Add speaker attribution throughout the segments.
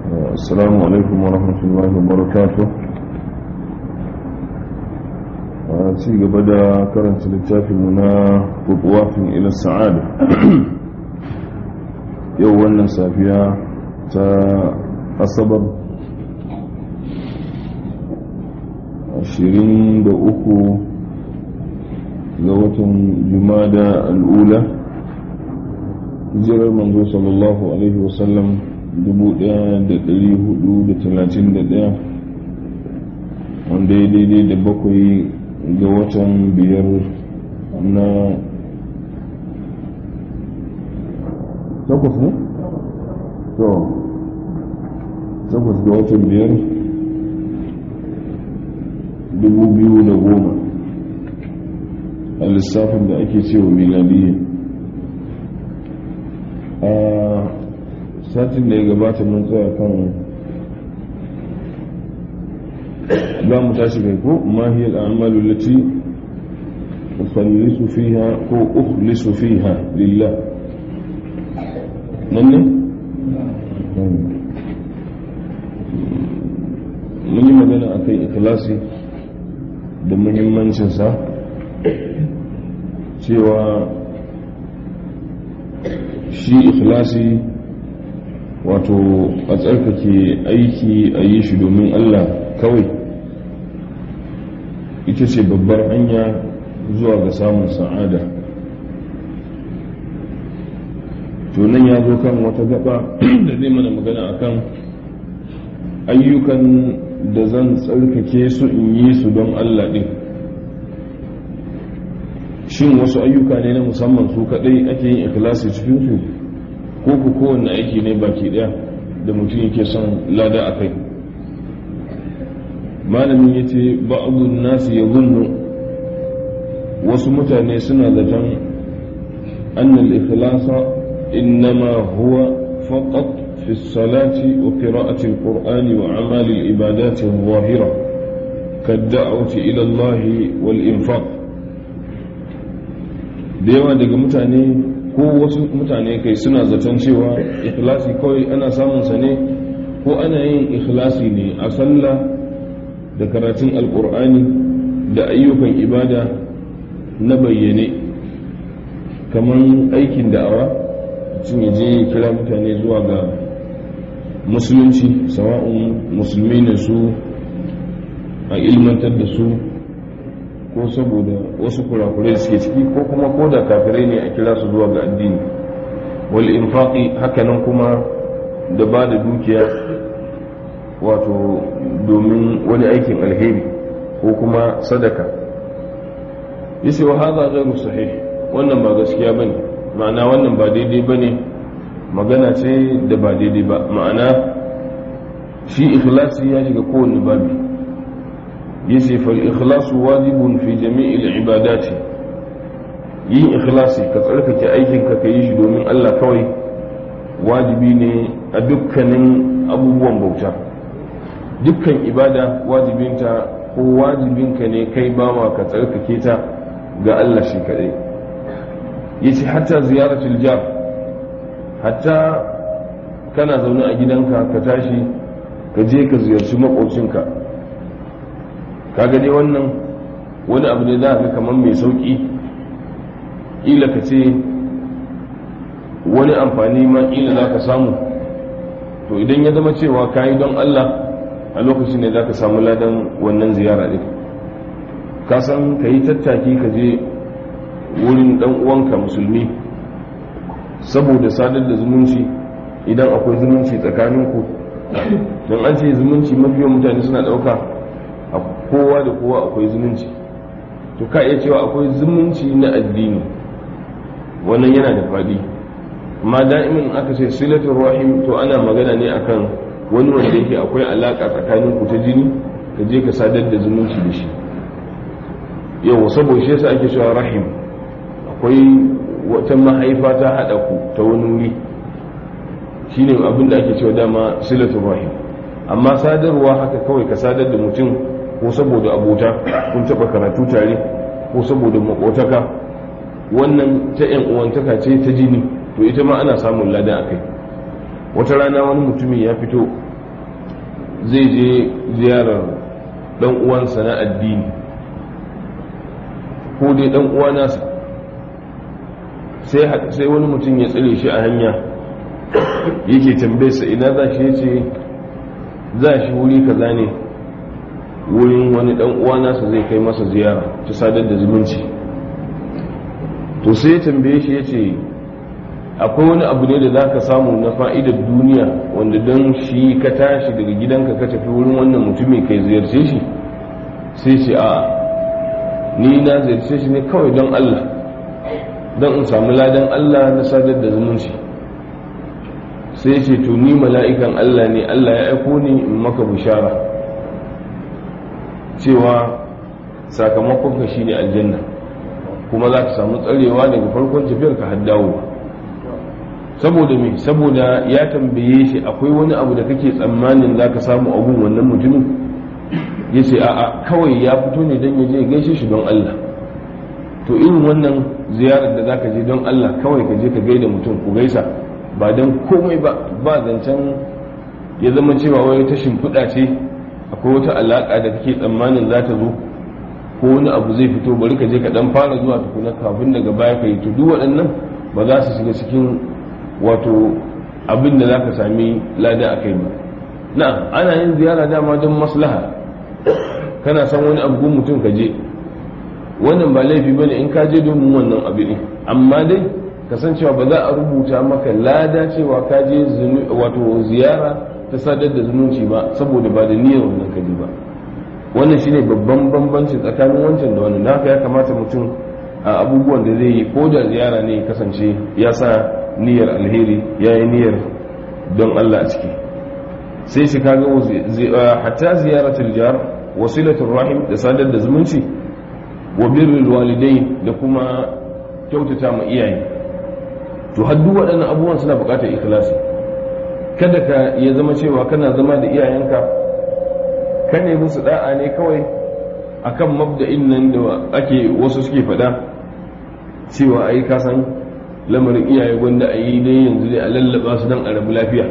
Speaker 1: السلام عليكم ورحمة الله وبركاته ci gaba da karanta littafinmu na kutuwafin ila sa'ada yau wannan safiya ta asabar 23 ga watan jumada al'ula hijirar manzo sallallahu alaihi wasallam 1431 wanda ya daidai da bakwai ga watan biyar na takwas ne? to takwas ga watan biyar dubu biyu da goma a lissafin da ake cewa miladiyya a satin da ya gabata mun tsaya kan za mu tashi kai ko mahiyar amalu lati ukhlisu fiha ko ukhlisu fiha lillah nan ne mun yi magana akan ikhlasi da muhimmancinsa cewa shi ikhlasi wato a tsarkake aiki a yi shi domin allah kawai ita ce babbar hanya zuwa ga samun sa'ada tunan ya zo kan wata gaba da zai mana magana akan ayyukan da zan tsarkake su in yi su don allah ɗin shin wasu ayyuka ne na musamman su kaɗai ake yin ikilasi cikinsu ko ku kowanne aiki ne baki ɗaya da mutum yake son lada a kai malamin ya ce ba'adun nasu ya zunnu wasu mutane suna zaton annal ikhlasa innama huwa faqat fi salati wa qira'ati al-qur'ani wa amali al-ibadati adh-dhahira kad-da'wati ila Allah wal infaq da yawa daga mutane ko wasu mutane kai suna zaton cewa ikhlasi kawai ana samun sa ne ko ana yin ikhlasi ne a sallah da karatun alkur'ani da ayyukan ibada na bayyane kamar aikin da'awa mutum ya je kira mutane zuwa ga musulunci sawa'un musulmi ne su a ilmantar da su ko saboda wasu kurakurai suke ciki ko kuma ko da kafirai ne a kira su zuwa ga addini wal infaqi hakanan kuma da ba da dukiya wato domin wani aikin alheri ko kuma sadaka yace wa hadha ghairu sahih wannan ba gaskiya bane ma'ana wannan ba daidai bane magana ce da ba daidai ba ma'ana shi ikhlasi ya shiga kowanne babi yace fal ikhlasu wajibun fi jami'il ibadati yin ikhlasi ka tsarkake aikin ka yi shi domin Allah kawai wajibi ne a dukkanin abubuwan bauta dukkan ibada wajibinta ko wajibinka ne kai bawa ka tsarkake ta ga Allah shi kadai yace hatta ziyaratul jar hatta kana zaune a gidanka ka tashi ka je ka ziyarci makocinka kaga dai wannan wani abu ne za ka kamar mai sauki ila ka ce wani amfani ma ila za ka samu to idan ya zama cewa ka yi don Allah a lokacin ne za ka samu ladan wannan ziyara ɗin ka san ka yi tattaki ka je wurin ɗan uwanka musulmi saboda sadar da zumunci idan akwai zumunci tsakaninku don an ce zumunci mafiyan mutane suna ɗauka a kowa da kowa akwai zumunci to ka iya cewa akwai zumunci na addini wannan yana da faɗi amma da'imin aka ce silatul rahim to ana magana ne akan wani wanda yake akwai alaka tsakanin ku ta jini ka je ka sadar da zumunci da shi yau saboda shi yasa ake cewa rahim akwai wata mahaifa ta hada ku ta wani wuri shine abin da ake cewa dama silatul rahim amma sadarwa haka kawai ka sadar da mutum ko saboda abota kun taba karatu tare ko saboda makotaka wannan ta yan uwantaka ce ta jini to ita ma ana samun lada a kai wata rana wani mutumi ya fito zai je ziyarar dan uwansa na addini ko dai dan uwa nasa sai wani mutum ya tsire shi a hanya yake tambaye sa ina za shi yace za shi wuri kaza ne wurin wani dan uwa nasa zai kai masa ziyara ta sadar da zumunci to sai ya tambaye shi yace akwai wani abu ne da za ka samu na fa'idar duniya wanda don shi ka tashi daga gidanka ka tafi wurin wannan mutumin kai ziyarce shi sai ce a ni na ziyarce shi ne kawai don Allah don in samu ladan Allah na sadar da zumunci sai ce to ni mala'ikan Allah ne Allah ya aiko ni in maka bishara cewa sakamakon ka shi ne aljanna kuma za ka samu tsarewa daga farkon tafiyar ka haddawo ba saboda me saboda ya tambaye shi akwai wani abu da kake tsammanin za ka samu abun wannan mutumin ya ce a'a kawai ya fito ne don ya je gaishe shi don Allah to irin wannan ziyarar da za ka je don Allah kawai ka je ka gaida mutum ku gaisa ba don komai ba ba zancen ya zama cewa wani ta shimfiɗa ce akwai wata alaƙa da kake tsammanin za ta zo ko wani abu zai fito bari ka je ka dan fara zuwa tukuna kafin daga baya ka yi to duk waɗannan ba za su shiga cikin wato abin da za ka sami lada a kai ba na ana yin ziyara dama don maslaha kana san wani abu mutum ka je wannan ba laifi bane in ka je domin wannan abu ne amma dai kasancewa ba za a rubuta maka lada cewa ka je wato ziyara ta sadar da zumunci ba saboda ba da niyyar wannan kaji ba wannan shine babban bambanci tsakanin wancan da wannan haka ya kamata mutum a abubuwan da zai yi ko da ziyara ne kasance ya sa niyyar alheri ya yi niyyar don Allah a ciki sai shi kaga hatta ziyaratul jar wasilatul rahim da sadar da zumunci wa birrul walidai da kuma kyautata ma iyaye to har duk waɗannan abubuwan suna buƙatar ikhlasi kada ka ya zama cewa kana zama da iyayenka ka ne musu da'a ne kawai akan mabda'in nan da ake wasu suke faɗa cewa ai ka san lamarin iyaye gwanda a yi dai yanzu dai a lallaba su don a rabu lafiya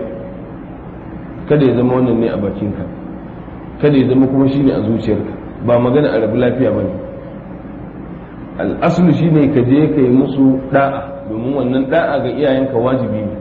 Speaker 1: kada ya zama wannan ne a bakinka kada ya zama kuma shine a zuciyarka ba magana a rabu lafiya ba ne al'asulu shine ka je ka yi musu da'a domin wannan da'a ga iyayenka wajibi ne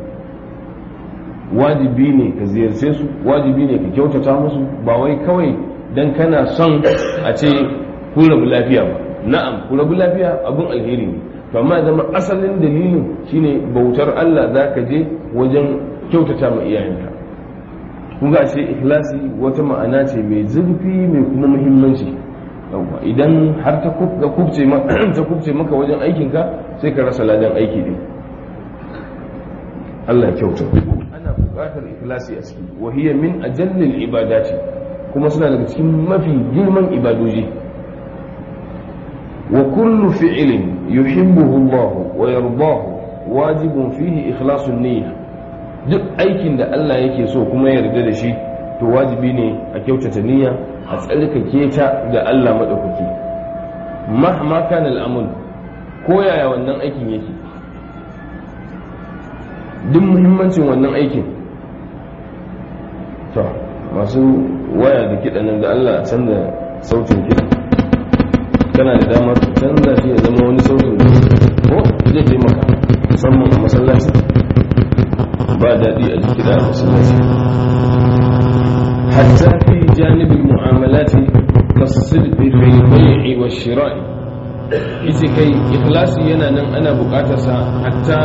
Speaker 1: wajibi ne ka ziyarce su wajibi ne ka kyautata musu ba wai kawai dan kana son a ce kun rabu lafiya ba na'am ku rabu lafiya abun alheri ne to amma zama asalin dalilin shine bautar Allah za ka je wajen kyautata ma iyayenka kun ga ce ikhlasi wata ma'ana ce mai zurfi mai kuma muhimmanci yawwa idan har ta kubce ta kubce maka wajen aikinka sai ka rasa ladan aiki din Allah kyauta ana buƙatar ikhlasi a ciki wa hiya min ajallil ibadati kuma suna daga cikin mafi girman ibadoji wa kullu fi'lin yuhibbuhu Allah wa yardahu wajibun fihi ikhlasun niyya duk aikin da Allah yake so kuma yarda da shi to wajibi ne a kyautata niyya a tsarkake ta ga Allah madaukaki mahma kana al'amul ko yaya wannan aikin yake duk muhimmancin wannan aikin to masu waya da kiɗa nan da Allah canza sautin kiɗa kana da damar canza shi ya zama wani sautin ko zai taimaka musamman a masallaci ba daɗi a jiki da masallaci hatta fi janibin mu'amalati kasidqi fil bai'i wa shira'i ita kai ikhlasi yana nan ana buƙatar sa hatta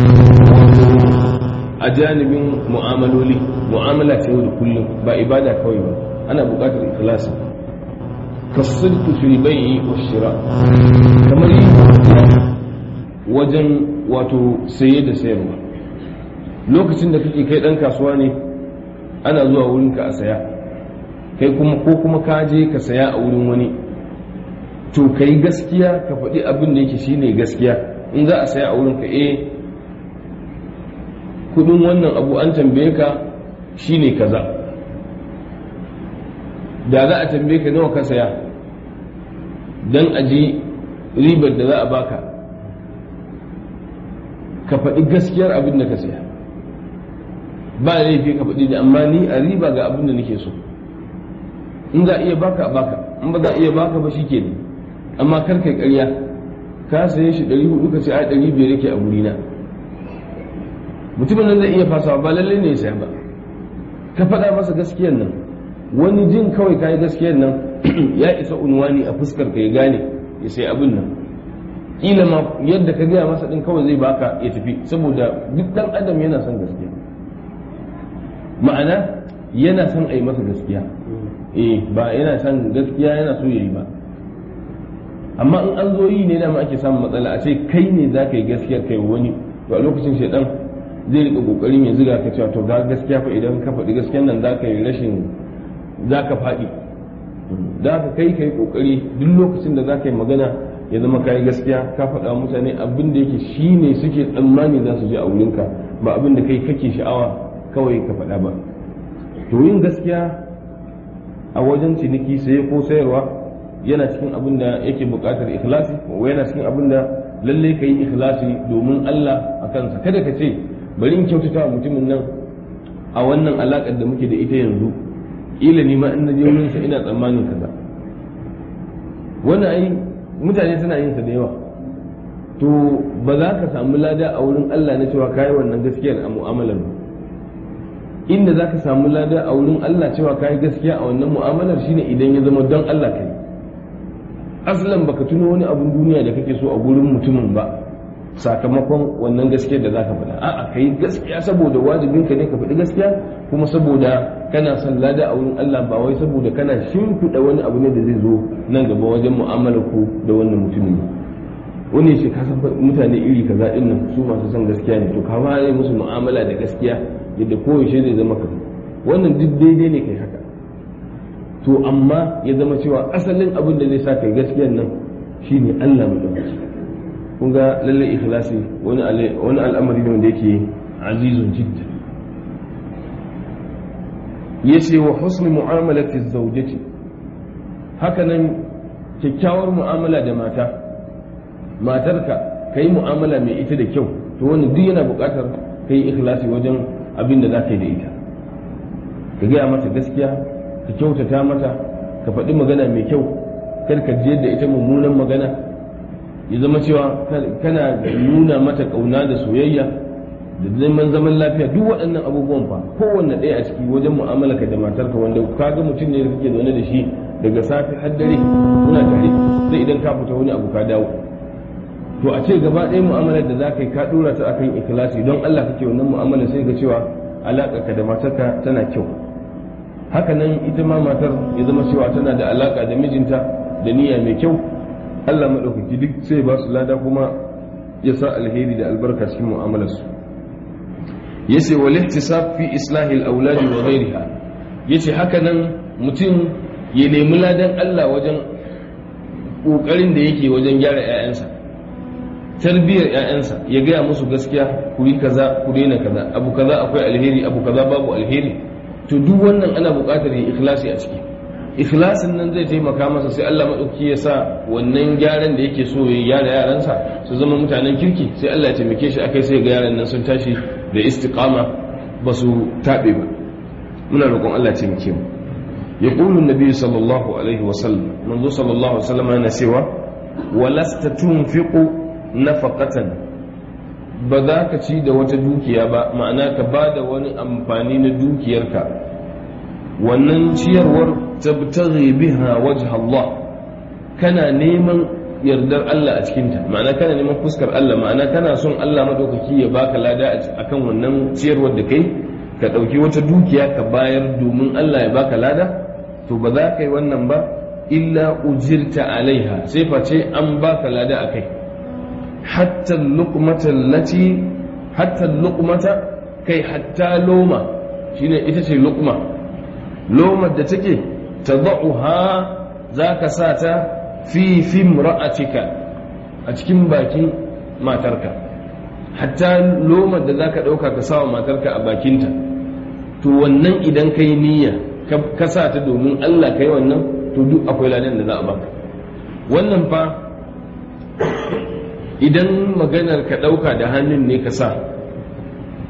Speaker 1: a janibin mu'amaloli mu'amala ta yau da kullum ba ibada kawai ba ana buƙatar ikhlasi kasidqi fil bai'i wa shira kamar yin wajen wato saye da sayarwa lokacin da kake kai dan kasuwa ne ana zuwa wurinka a saya kai kuma ko kuma ka je ka saya a wurin wani to kai gaskiya ka faɗi abin da yake shine gaskiya in za a saya a wurinka eh kudin wannan abu an tambaye ka shine kaza da za a tambaye ka nawa ka saya don a ji ribar da za a baka ka faɗi gaskiyar abin da ka saya ba laifi ka faɗi da amma ni a riba ga abin da nake so in za a iya baka a baka in ba za a iya baka ba shike ne amma kar kai ƙarya ka saye shi ɗari hudu ka ce a ɗari biyar yake a wurina mutumin nan zai iya fasawa ba lallai ne ya saya ba ka faɗa masa gaskiyar nan wani jin kawai ka yi gaskiyar nan ya isa unwani a fuskar ka ya gane ya sai abin nan kila ma yadda ka gaya masa din kawai zai baka ya tafi saboda duk dan adam yana son gaskiya ma'ana yana son a yi masa gaskiya eh ba yana son gaskiya yana so ya yi ba amma in an zo yi ne dama ake samun matsala a ce kai ne za ka yi gaskiya kai wani to a lokacin shaidan zai rika kokarin ya ziga ka cewa to ga gaskiya fa idan ka faɗi gaskiyan nan za ka yi rashin za ka faɗi za ka kai kai kokari duk lokacin da za ka yi magana ya zama kayi gaskiya ka faɗa mutane abin da yake shi ne suke tsammani za su ji a wurinka ba abin da kai kake sha'awa kawai ka faɗa ba to yin gaskiya a wajen ciniki saye ko sayarwa yana cikin abin da yake buƙatar ikhlasi ko yana cikin abin da lalle ka yi ikhlasi domin Allah a kansa kada ka ce bari in kyautata wa mutumin nan a wannan alaƙar da muke da ita yanzu ƙila ni ma in na je wurinsa ina tsammanin kaza wannan ai mutane suna yin sa da yawa to ba za ka samu lada a wurin Allah na cewa kayi wannan gaskiyar a mu'amalar ba inda za ka samu lada a wurin Allah cewa kayi gaskiya a wannan mu'amalar shine idan ya zama don Allah kai aslan baka tuno wani abun duniya da kake so a gurin mutumin ba sakamakon wannan gaskiyar da zaka faɗa a'a kai gaskiya saboda wajibin ka ne ka faɗi gaskiya kuma saboda kana son lada a wurin Allah ba wai saboda kana shimfiɗa wani abu ne da zai zo nan gaba wajen mu'amalar ku da wannan mutumin wani shi ka san mutane iri kaza din nan su masu son gaskiya ne to ka fara musu mu'amala da gaskiya yadda koyaushe zai zama ka wannan duk daidai ne kai haka to amma ya zama cewa asalin abin da zai sa kai gaskiyar nan shine Allah mu dauki kun ga lalle ikhlasi wani wani al'amari ne wanda yake azizun jidda yace wa husni mu'amalati zawjati haka nan kyakkyawar mu'amala da mata matarka kai mu'amala mai ita da kyau to wani duk yana buƙatar kai ikhlasi wajen abin da za ka yi da ita ka gaya mata gaskiya ka kyautata mata ka faɗi magana mai kyau kar ka je da ita mummunan magana ya zama cewa kana nuna mata ƙauna da soyayya da zaman zaman lafiya duk waɗannan abubuwan fa kowanne ɗaya a ciki wajen mu'amala ka da matarka wanda ka ga mutum ne da kake zaune da shi daga safe har dare kuna tare sai idan ka fita wani abu ka dawo to a ce gaba ɗaya mu'amalar da za ka yi ka ɗora ta akan ikhlasi don Allah kake wannan mu'amala sai ga cewa alaƙa ka da matarka tana kyau haka nan ita ma matar ya zama cewa tana da alaƙa da mijinta da niyya mai kyau Allah maɗaukaki duk sai ba su lada kuma ya sa alheri da albarka cikin mu'amalarsu yace wal ihtisab fi islahi al auladi wa ghayriha yace haka nan mutum ya nemi ladan Allah wajen kokarin da yake wajen gyara 'ya'yansa tarbiyyar 'ya'yansa ya gaya musu gaskiya ku yi kaza ku daina kaza abu kaza akwai alheri abu kaza babu alheri to duk wannan ana buƙatar ya ikhlasi a ciki ikhlasin nan zai taimaka masa sai Allah maɗauki ya sa wannan gyaran da yake so ya gyara yaransa su zama mutanen kirki sai Allah ya taimake shi akai sai ga yaran nan sun tashi da istiqama ba su taɓe ba muna roƙon Allah ya taimake mu يقول النبي صلى الله عليه وسلم منذ صلى الله عليه وسلم أنا سوى ولست تنفق nafaqatan ba za ka ci da wata dukiya ba ma'ana ka ba da wani amfani na dukiyarka wannan ciyarwar tabtaghi biha wajh Allah kana neman yardar Allah a cikinta ma'ana kana neman fuskar Allah ma'ana kana son Allah madaukaki ya baka lada akan wannan ciyarwar da kai ka ɗauki wata dukiya ka bayar domin Allah ya baka lada to ba za ka yi wannan ba illa ujirta alaiha sai face an baka lada a kai حتى اللقمة التي حتى اللقمة كي حتى لومة شنو إتشي لقمة لومة دتكي تضعها ذاك ساتا في في امرأتك أتكين باكين ما ترك حتى لومة ذاك دوكا كساوى ما ترك أباكينتا to wannan idan kai niyya ka sa ta domin Allah kai wannan to duk akwai ladan da za a baka wannan fa idan maganar ka ɗauka da hannun ne ka sa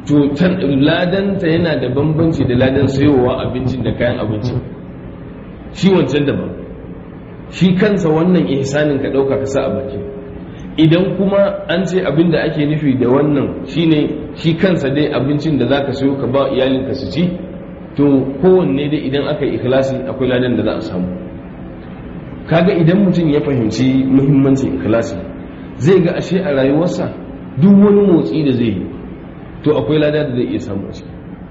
Speaker 1: to ladanta yana da bambanci da ladan sayowa abincin da kayan abinci shi wancan daban shi kansa wannan ihsanin ka ɗauka ka sa a baki idan kuma an ce abin da ake nufi da wannan shine shi kansa dai abincin da za ka sayo ka ba iyalinka su ci to kowanne dai idan aka yi ikhlasi akwai ladan da za a samu kaga idan mutum ya fahimci muhimmancin ikhlasi zai ga ashe a rayuwarsa duk wani motsi da zai yi to akwai lada da zai iya samu a ciki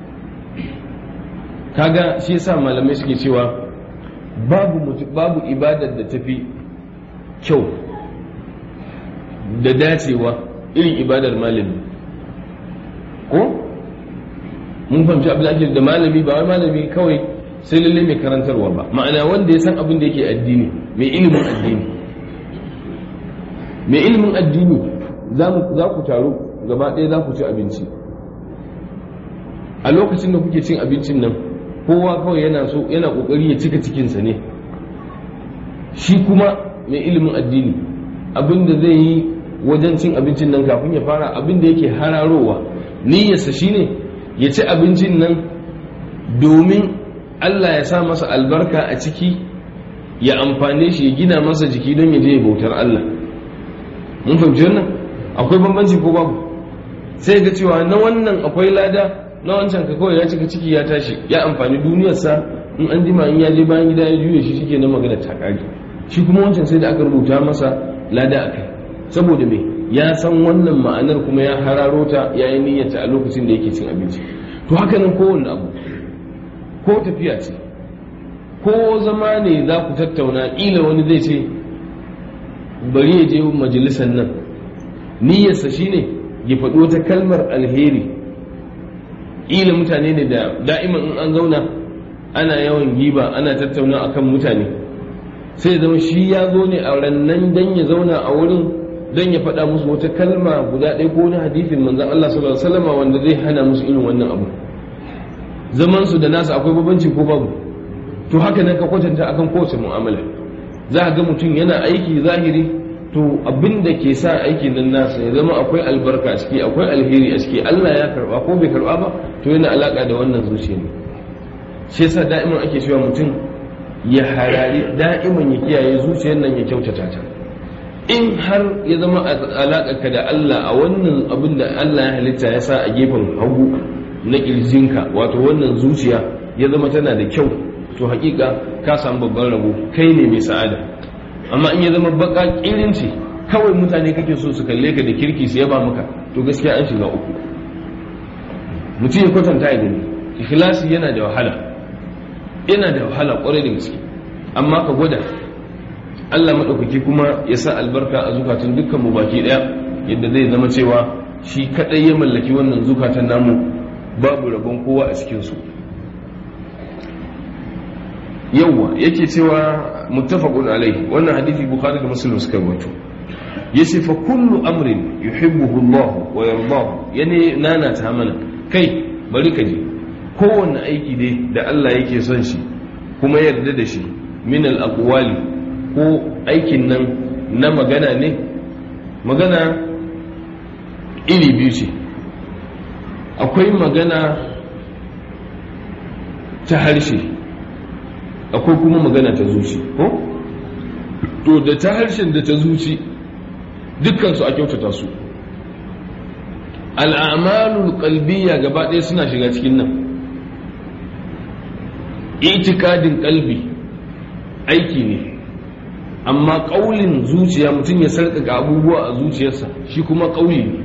Speaker 1: kaga shi yasa malamai suke cewa babu babu ibadar da tafi kyau da dacewa irin ibadar malami ko mun fahimci abin ake da malami ba wai malami kawai sai lalle mai karantarwa ba ma'ana wanda ya san abin da yake addini mai ilimin addini mai ilimin addini za ku taru gaba ɗaya za ku ci abinci a lokacin da kuke cin abincin nan kowa kawai yana so yana kokari ya cika cikinsa ne shi kuma mai ilimin addini abin da zai yi wajen cin abincin nan kafin ya fara abin da yake hararowa niyyarsa shine ya ci abincin nan domin Allah ya sa masa albarka a ciki ya amfane shi ya gina masa jiki don ya je ya bautar Allah mun fahimci wannan akwai bambanci ko babu sai ga cewa na wannan akwai lada na wancan ka kawai ya cika ciki ya tashi ya amfani duniyarsa in an jima in ya je bayan gida ya juya shi shike na magana ta kage shi kuma wancan sai da aka rubuta masa lada a kai saboda me ya san wannan ma'anar kuma ya hararo ta ya yi niyyata a lokacin da yake cin abinci to haka nan kowanne abu ko tafiya ce ko zama ne za ku tattauna ƙila wani zai ce bari ya je majalisar nan niyyarsa shine ya faɗi wata kalmar alheri ƙila mutane ne da da'iman in an zauna ana yawan giba ana tattauna akan mutane sai zama shi ya zo ne a rannan dan ya zauna a wurin dan ya faɗa musu wata kalma guda ɗaya ko wani hadithin manzon Allah sallallahu alaihi wasallam wanda zai hana musu irin wannan abu zaman su da nasu akwai babanci ko babu to haka nan ka kwatanta akan kowace mu'amala za a ga mutum yana aiki zahiri to abin da ke sa aikin nan nasa ya zama akwai albarka a ciki akwai alheri a ciki Allah ya karba ko bai karba ba to yana alaka da wannan zuciya ne shi yasa da'iman ake cewa mutum ya harari da'iman ya kiyaye zuciyar nan ya kyautata ta in har ya zama alaƙarka da Allah a wannan abin da Allah ya halitta ya sa a gefen hagu na ƙirjinka wato wannan zuciya ya zama tana da kyau to hakika ka samu babban rabo kai ne mai sa'ada amma in ya zama baka ƙirinci kawai mutane kake so su kalle ka da kirki su yaba maka to gaskiya an shiga uku mutum ya kwatanta ya gani ikhlasi yana da wahala yana da wahala kwarai da gaske amma ka gwada Allah maɗaukaki kuma ya sa albarka a zukatan dukkan mu baki ɗaya yadda zai zama cewa shi kaɗai ya mallaki wannan zukatan namu babu rabon kowa a cikinsu yawwa yake cewa muttafaqun alaihi wannan hadisi bukhari da muslim suka rawaito yace fa kullu amrin yuhibbuhu Allah wa yardahu yani nana ta mana kai bari ka ji kowanne aiki dai da Allah yake son shi kuma yarda da shi min al aqwali ko aikin nan na magana ne magana iri biyu ce akwai magana ta harshe akwai kuma magana ta zuci ko to da ta harshen da ta zuci dukkansu a kyautata su al'amalul qalbiyya gaba ɗaya suna shiga cikin nan itikadin kalbi aiki ne amma ƙaulin zuciya mutum ya sarƙaƙa abubuwa a zuciyarsa shi kuma ƙauli ne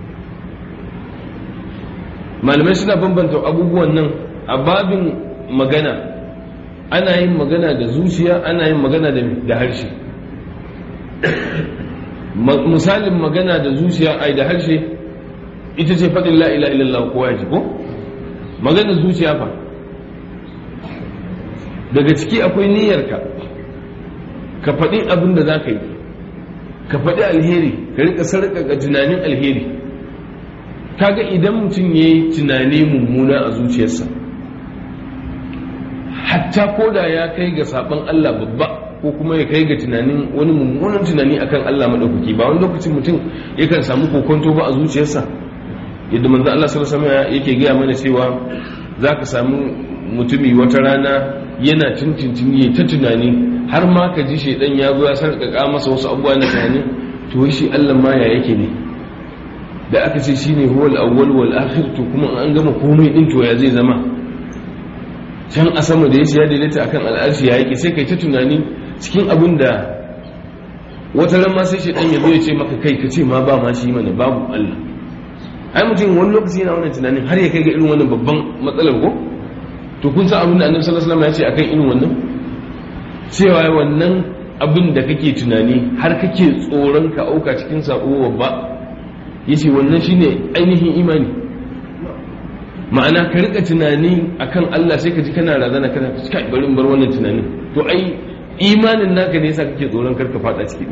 Speaker 1: malamai suna bambanta abubuwan nan a babin magana ana yin magana da zuciya ana yin magana da harshe misalin magana da zuciya ai da harshe ita ce faɗin la'ila illallah kowa ya ji ko magana zuciya fa daga ciki akwai niyyarka ka faɗi abin da za ka yi ka faɗi alheri ka rika sarƙaƙa tunanin alheri kaga idan mutum ya yi tunani mummuna a zuciyarsa hatta ko da ya kai ga saɓon Allah babba ko kuma ya kai ga tunanin wani mummunan tunani akan Allah maɗaukaki ba wani lokacin mutum yakan samu kokonto ba a zuciyarsa yadda manzo Allah sallallahu alaihi wasallam yake gaya mana cewa zaka samu mutumi wata rana yana tuntuntuni ya ta tunani har ma ka ji shedan ya zo ya sarƙaƙa masa wasu abubuwa na tunani to shi Allah ma ya yake ne da aka ce shine huwal awwal wal akhir to kuma an gama komai din to ya zai zama can a sama da yace ya daidaita akan al'arshi ya yake sai kai ta tunani cikin abin da wata ran ma sai shedan ya zo ya ce maka kai ka ce ma ba ma shi mana babu Allah ai mutum wani lokaci yana wannan tunanin har ya kai ga irin wannan babban matsalar ko to kun san abin da annabi sallallahu alaihi wasallam ya ce akan irin wannan cewa wannan abin da kake tunani har kake tsoron ka auka cikin sako babba yace wannan shine ainihin imani ma'ana ka rika tunani akan Allah sai ka ji kana razana kana kai bari bar wannan tunanin to ai imanin naka ne yasa kake tsoron karka fada ciki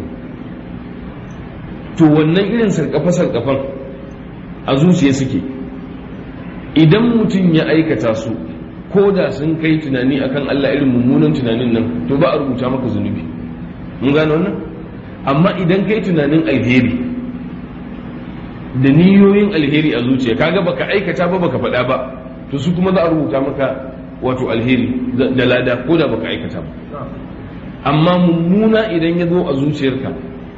Speaker 1: to wannan irin sarkafa sarkafan a zuciya suke idan mutum ya aikata su ko da sun kai tunani akan Allah irin mummunan tunanin nan to ba a rubuta maka zunubi mun gano wannan amma idan kai tunanin alheri da niyoyin alheri a zuciya kaga baka aikata ba baka faɗa ba to su kuma za a rubuta maka wato alheri da lada ko da baka aikata ba amma mummuna idan ya zo a zuciyarka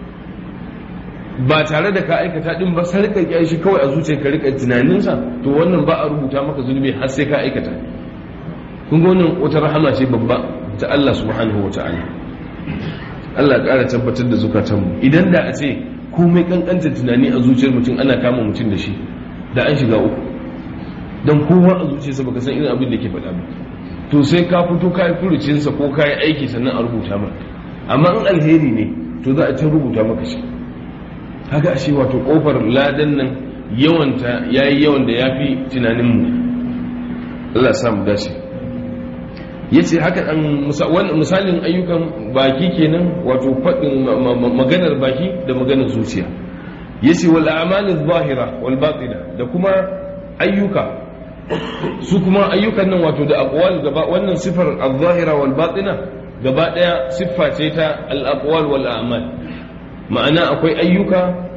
Speaker 1: ba tare da ka aikata din ba sai ka shi kawai a zuciyarka rika tunaninsa to wannan ba a rubuta maka zunubi har sai ka aikata kun ga wannan wata rahama ce babba ta Allah subhanahu wa ta'ala Allah ƙara tabbatar da zukatanmu idan da a ce komai kankanta tunani a zuciyar mutum ana kama mutum da shi da an shiga uku don kowa a zuciyarsa baka san irin abin da ke faɗa ba to sai ka fito ka yi furucinsa ko ka yi aiki sannan a rubuta maka amma in alheri ne to za a can rubuta maka shi haka ashe wato kofar ladan nan yawanta yayi yawan da yafi tunaninmu Allah sa mu dace yace haka an misalin ayyukan baki kenan wato faɗin maganar baki da maganar zuciya yace wal a'malul zahira wal batina da kuma ayyuka su kuma ayyukan nan wato da aqwal gaba wannan sifar al-zahira wal batina gaba daya siffa ce ta al-aqwal wal a'mal ma'ana akwai ayyuka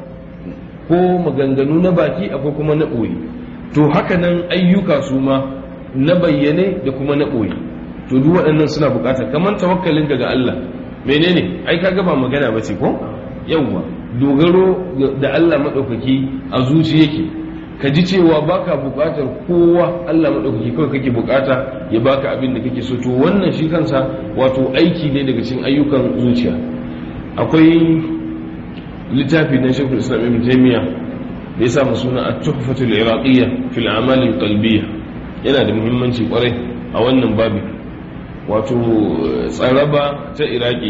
Speaker 1: ko maganganu na baki akwai kuma na ɓoye to haka nan ayyuka su ma na bayyane da kuma na ɓoye to duk waɗannan suna bukata kamar tawakkalin daga Allah menene ai kaga ba magana ba ce ko yawwa dogaro da Allah madaukaki a zuci yake ka ji cewa baka bukatar kowa Allah madaukaki kawai kake bukata ya baka abin da kake so to wannan shi kansa wato aiki ne daga cikin ayyukan zuciya akwai littafi na shekul islam ibn taymiya da ya samu suna at-tuhfatul iraqiyya fil a'mal al-qalbiyya yana da muhimmanci kwarai a wannan babi wato tsaraba ta iraki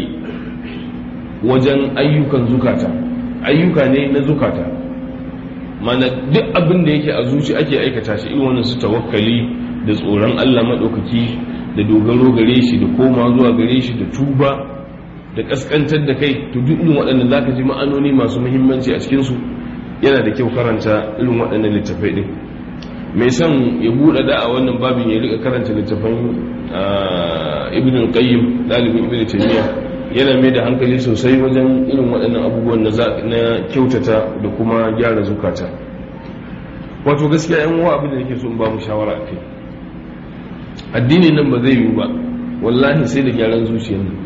Speaker 1: wajen ayyukan zukata ayyuka ne na zukata mana duk abin da yake a zuci ake aikata shi irin wannan su tawakkali da tsoron Allah madaukaki da dogaro gare shi da koma zuwa gare shi da tuba da kaskantar da kai to duk irin waɗannan zaka ji ma'anoni masu muhimmanci a cikin su yana da kyau karanta irin waɗannan littafai din mai son ya buɗe da a wannan babin ya rika karanta littafan ibn al-qayyim dalibin ibn taymiya yana mai da hankali sosai wajen irin waɗannan abubuwan na kyautata da kuma gyara zukata wato gaskiya yan uwa abin da nake so in ba mu shawara a kai addinin nan ba zai yiwu ba wallahi sai da gyaran zuciyar nan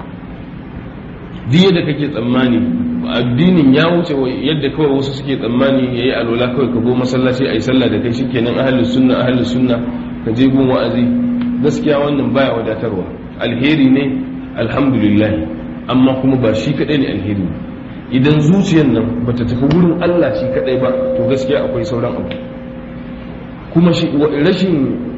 Speaker 1: duk yadda kake tsammani addinin ya wuce yadda kawai wasu suke tsammani ya yi alola kawai ka go masallaci a yi sallah da kai shikenan ahalus sunna ahalus sunna ka je gun wa'azi gaskiya wannan baya wadatarwa alheri ne alhamdulillah amma kuma ba shi kadai ne alheri idan zuciyar nan bata tafi wurin Allah shi kadai ba to gaskiya akwai sauran abu kuma shi rashin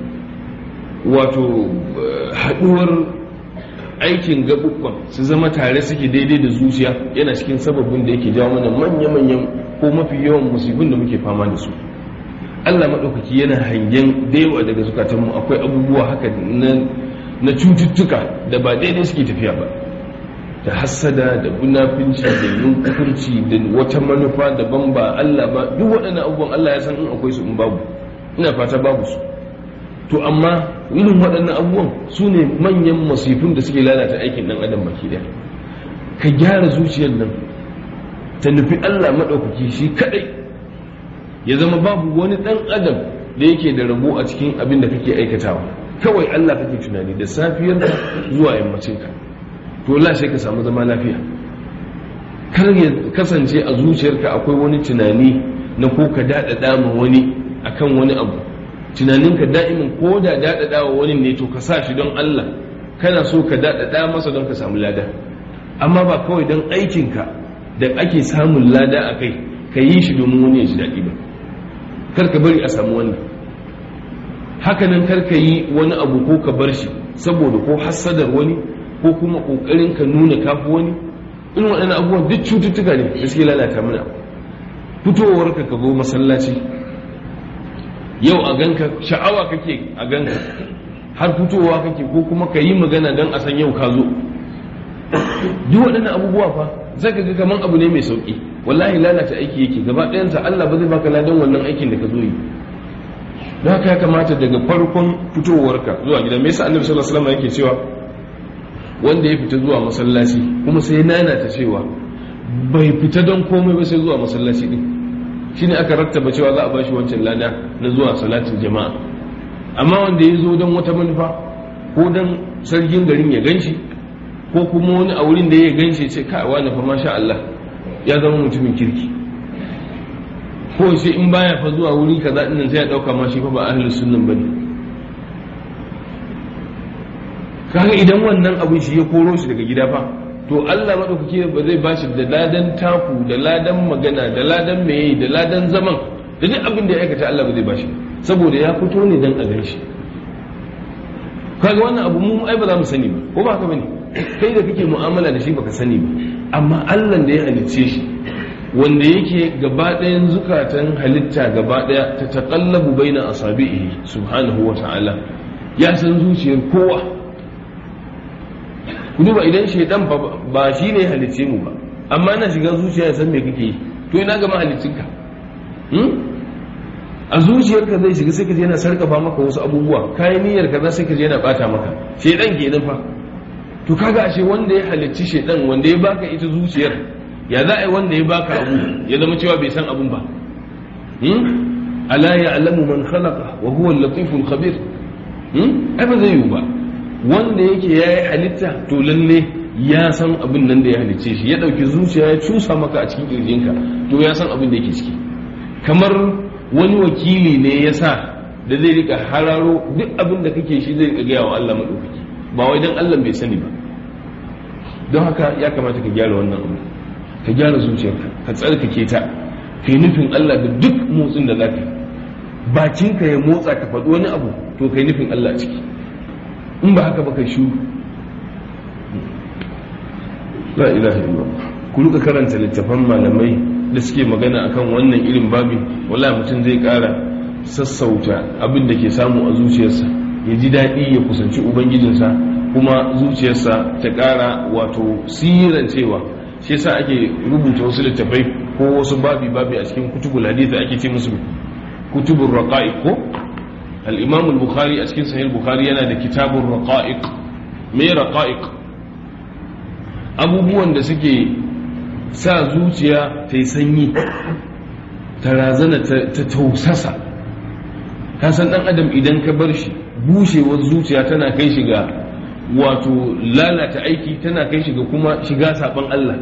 Speaker 1: wato haduwar aikin gaɓuɓɓan su zama tare suke daidai da zuciya yana cikin sababin da yake jawo mana manya-manyan ko mafi yawan musibin da muke fama da su allah maɗaukaki yana hangen da yawa daga zukatanmu akwai abubuwa haka na cututtuka da ba daidai suke tafiya ba da hassada da bunafinci da yunkurci da wata manufa daban ba allah ba duk waɗannan abubuwan allah ya san in akwai su in babu ina fata babu su to amma irin waɗannan abubuwan su ne manyan masifin da suke lalata aikin ɗan adam baki ɗaya ka gyara zuciyar nan ta nufi allah maɗaukaki shi kaɗai ya zama babu wani dan adam da yake da rabo a cikin abin da kake aikatawa kawai Allah kake tunani da safiyar zuwa yammacin ka to la sai ka samu zama lafiya kar ya kasance a zuciyarka akwai wani tunani na ko ka daɗaɗa ma wani akan wani abu tunaninka da'imin ko da daɗaɗa wa wani ne to ka sa shi don Allah kana so ka daɗaɗa masa don ka samu lada amma ba kawai don aikinka da ake samun lada a kai ka yi shi domin wani ya ji daɗi ba kar ka bari a samu wannan hakanan kar ka yi wani abu ko ka bar shi saboda ko hassadar wani ko kuma ƙoƙarin ka nuna kafi wani irin waɗannan abubuwan duk cututtuka ne da suke lalata mana fitowar ka ka zo masallaci yau a ganka sha'awa kake a ganka har fitowa kake ko kuma ka yi magana don a san yau ka zo duk waɗannan abubuwa fa zai ka ga kaman abu ne mai sauƙi wallahi lalata aiki yake gaba ɗayansa Allah ba zai baka ladan wannan aikin da ka zo yi don haka ya kamata daga farkon fitowarka zuwa gida me yasa annabi sallallahu alaihi wasallam yake cewa wanda ya fita zuwa masallaci kuma sai nana ta cewa bai fita don komai ba sai zuwa masallaci din shine aka rattaba cewa za a bashi wancan lada na zuwa salatin jama'a amma wanda ya zo don wata manufa ko don sarkin garin ya ganshi ko kuma wani a wurin da ya ganshi ce kai wani fa masha Allah ya zama mutumin kirki ko sai in baya fa zuwa wuri kaza din sai ya dauka ma shi fa ba ahlus sunnan bane kaga idan wannan abin shi ya koro shi daga gida fa to Allah madaukaki ba zai bashi da ladan taku da ladan magana da ladan meye da ladan zaman da duk abin da ya aikata Allah ba zai bashi saboda ya fito ne dan a ganshi kaga wannan abu mu ai ba za mu sani ba ko ba haka bane kai da kake mu'amala da shi baka sani ba amma Allah da ya halicce shi wanda yake gaba ɗayan zukatan halitta gaba ɗaya ta taƙallabu baina asabihi subhanahu wa ta'ala ya san zuciyar kowa ku duba idan shaidan ba shi ne halicce mu ba amma na shiga zuciya ya san me kake yi to ina gama haliccinka a zuciyarka zai shiga sai ka je yana sarkafa maka wasu abubuwa kayan niyyar ka sai ka je yana bata maka shaidan kenan fa to kaga ashe wanda ya halicci shaidan wanda ya baka ita zuciyar ya za a yi wanda ya baka abu ya zama cewa bai san abun ba ala ya'lamu man khalaqa wa huwa al-latiful khabir ai ba zai yiwu ba wanda yake ya yi halitta to lalle ya san abin nan da ya halicce shi ya ɗauki zuciya ya cusa maka a cikin ƙirjinka to ya san abin da yake ciki kamar wani wakili ne ya sa da zai rika hararo duk abin da kake shi zai rika gaya wa Allah maɗaukaki ba wai don Allah bai sani ba don haka ya kamata ka gyara wannan abu ka gyara zuciyarka ka tsarkake ta ka yi nufin Allah da duk motsin da za ka bakinka ya motsa ka faɗi wani abu to ka yi nufin Allah a ciki in ba haka ba kai shu la ilaha illallah ku rika karanta littafan malamai da suke magana akan wannan irin babi wala mutum zai kara sassauta abin da ke samu a zuciyarsa ya ji daɗi ya kusanci ubangijinsa kuma zuciyarsa ta ƙara wato sirancewa shi yasa ake rubuta wasu littafai ko wasu babi babi a cikin kutubul hadith ake ce musu kutubul raqa'iq ko الإمام البخاري أسكن صحيح البخاري أنا ده كتاب الرقائق مي رقائق abubuwan da suke sa zuciya ta yi sanyi ta razana ta tausasa ka san ɗan adam idan ka bar shi bushewar zuciya tana kai shi ga wato lalata aiki tana kai shi ga kuma shiga saɓon Allah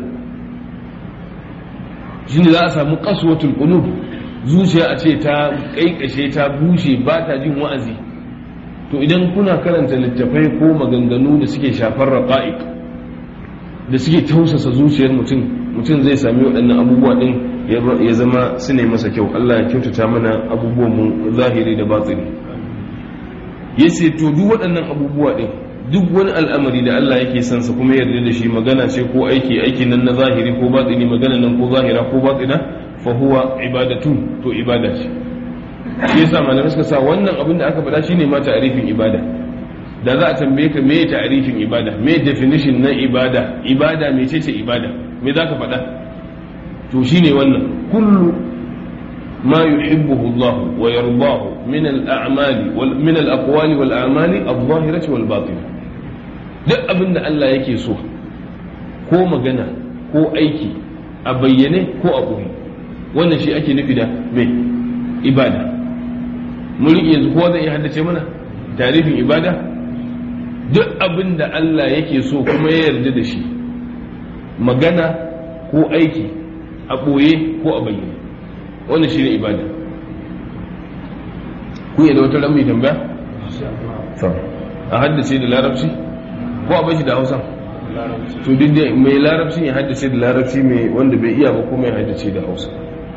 Speaker 1: shi ne za a samu ƙaswatul qulub zuciya a ce ta kaikashe ta bushe ba ta jin wa'azi to idan kuna karanta littafai ko maganganu da suke shafar raqa'iq da suke tausasa zuciyar mutum mutum zai sami waɗannan abubuwa ɗin ya zama su ne masa kyau Allah ya kyautata mana abubuwan mu zahiri da batini yace to duk waɗannan abubuwa ɗin duk wani al'amari da Allah yake son sa kuma yarda da shi magana ce ko aiki aiki nan na zahiri ko batini magana nan ko zahira ko batina fahuwa ibadatun to ibada ce shi yasa malamai suka sa wannan abin da aka faɗa shine ma ta'arifin ibada da za a tambaye ka me ta'arifin ibada me definition na ibada ibada me ce ce ibada me za ka faɗa to shine wannan kullu ma yuhibbuhu Allah wa yardahu min al-a'mali wal min al-aqwali wal a'mali adh-dhahirati wal batinah duk abin da Allah yake so ko magana ko aiki a bayyane ko a ɓoye wannan shi ake nufi da me ibada mun riƙe yanzu kowa zai iya haddace mana tarifin ibada duk abin da Allah yake so kuma ya yarda da shi magana ko aiki a ɓoye ko a bayyane wannan shi ne ibada ku yi da wata ramai tambaya? a haddace da larabci ko a bashi da hausa to duk da mai larabci ya haddace da larabci mai wanda bai iya ba kuma ya haddace da hausa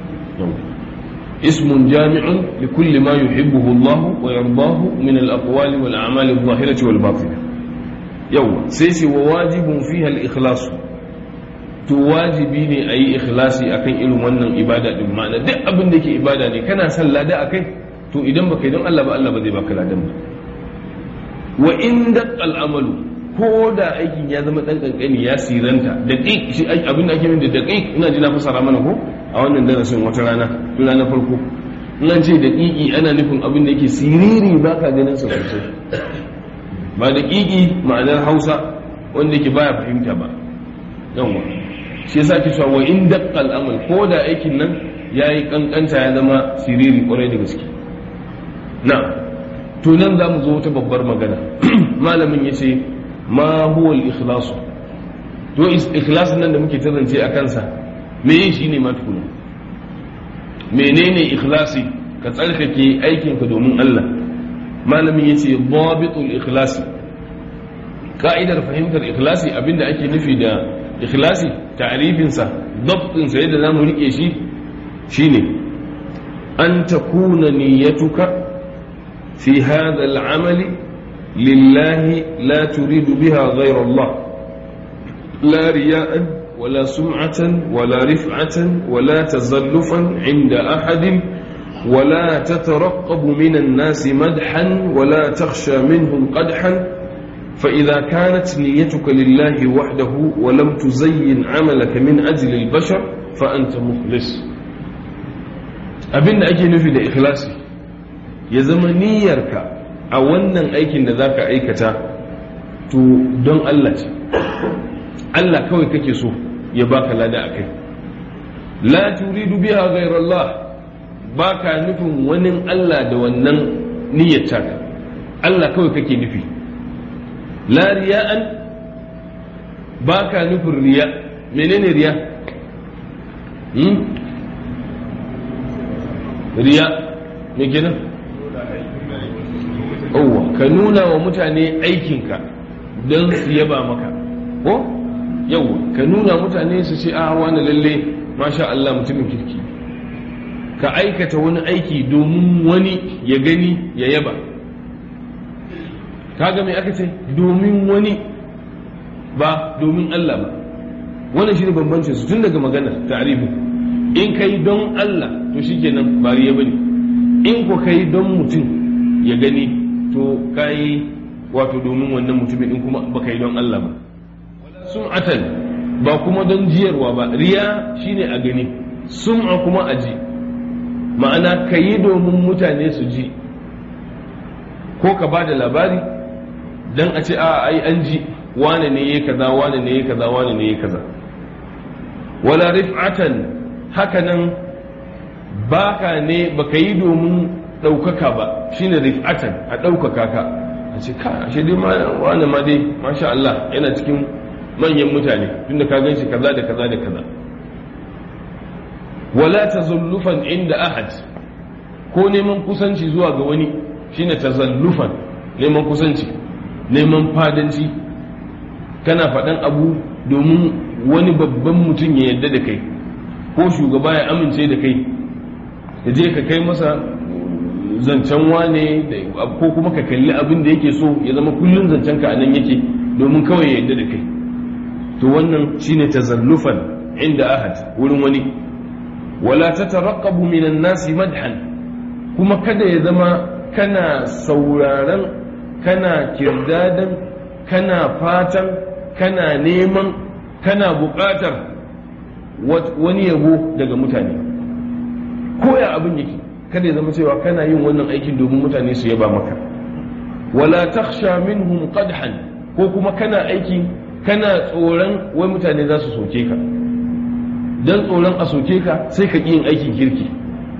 Speaker 1: اسم جامع لكل ما يحبه الله ويرضاه من الأقوال والأعمال الظاهرة والباطنة يوم سيسي وواجب فيها الإخلاص تواجبيني أي إخلاصي أكن إلو من إبادة بمعنى دع أبن ديك إبادة دي كان سلا دا أكن تو إدن بك إدن الله بألا بدي بك لا دم وإن دق الأمل ko da aikin ya zama dan kankani ya siranta da shi abin da ake min da daqiq ina ji na fasara mana ko a wannan darasin wata rana tun ranar farko nan ce da ƙiƙi ana nufin abin da yake siriri ba ka ganin sa sosai ba da ƙiƙi ma'anar hausa wanda yake baya fahimta ba yawwa shi yasa ke cewa wa in daqqal amal ko da aikin nan yayi kankanta ya zama siriri kwarai da gaske na to nan za mu zo wata babbar magana malamin ya ce ma huwa al-ikhlas to ikhlas nan da muke tazance a kansa me shi ne matukuna menene ikhlasi ka tsarkake aikinka domin Allah malamin yace dabitul ikhlasi ka'idar fahimtar ikhlasi abinda ake nufi da ikhlasi ta'rifin sa dabtin sa yadda zamu rike shi shine an takuna niyyatuka fi hadha al-amal lillahi la turidu biha ghayra Allah la riya'an ولا سمعة ولا رفعة ولا تزلفا عند أحد ولا تترقب من الناس مدحا ولا تخشى منهم قدحا فإذا كانت نيتك لله وحده ولم تزين عملك من أجل البشر فأنت مخلص abin da ake nufi da ikhlasi ya zama niyyarka a wannan aikin da za ka aikata to don Allah ce Allah kawai kake so ya baka lada a kai la turidu biha ghairallah baka nufin wani Allah da wannan niyyar taka Allah kawai kake nufi la riya'an baka nufin riya menene riya hmm? riya me kenan Owa, ka nuna wa mutane aikinka don su yaba maka ko yau ka nuna mutane su ce a wani lalle masha Allah mutumin kirki ka aikata wani aiki domin wani ya gani ya yaba kaga mai aka ce domin wani ba domin Allah ba wannan shi ne bambancin su tun daga magana ta'arifu in kai don Allah to shikenan ba riya bane in ko kai don mutum ya gani to kai wato domin wannan mutumin in kuma baka yi don Allah ba sum'atan ba kuma don jiyarwa ba riya shine a gani sum'a kuma a ji ma'ana ka yi domin mutane su ji ko ka ba da labari don a ce a ai an ji wane ne ya kaza wane ne ya kaza wane ne ya kaza wala rif'atan hakanan baka ne baka yi domin ɗaukaka ba shine rif'atan a ɗaukaka ka a ce ka ashe dai wane ma dai masha Allah yana cikin manyan mutane tunda ka gan shi kaza da kaza da kaza wala tazullufan inda ahad ko neman kusanci zuwa ga wani shine tazallufan neman kusanci neman fadanci kana faɗan abu domin wani babban mutum ya yadda da kai ko shugaba ya amince da kai da je ka kai masa zancen wane ko kuma ka kalli abin da yake so ya zama kullum zancen ka anan yake domin kawai ya yadda da kai to wannan shine tazallufan inda ahad wurin wani wala tataraqabu minan nasi madhan kuma kada ya zama kana sauraron kana kirdadan kana fatan kana neman kana buƙatar wani yabo daga mutane ko ya abin yake kada ya zama cewa kana yin wannan aikin domin mutane su yaba maka wala takhsha minhum qadhan ko kuma kana aiki kana tsoron wai mutane za su soke ka dan tsoron a soke ka sai ka yin aikin kirki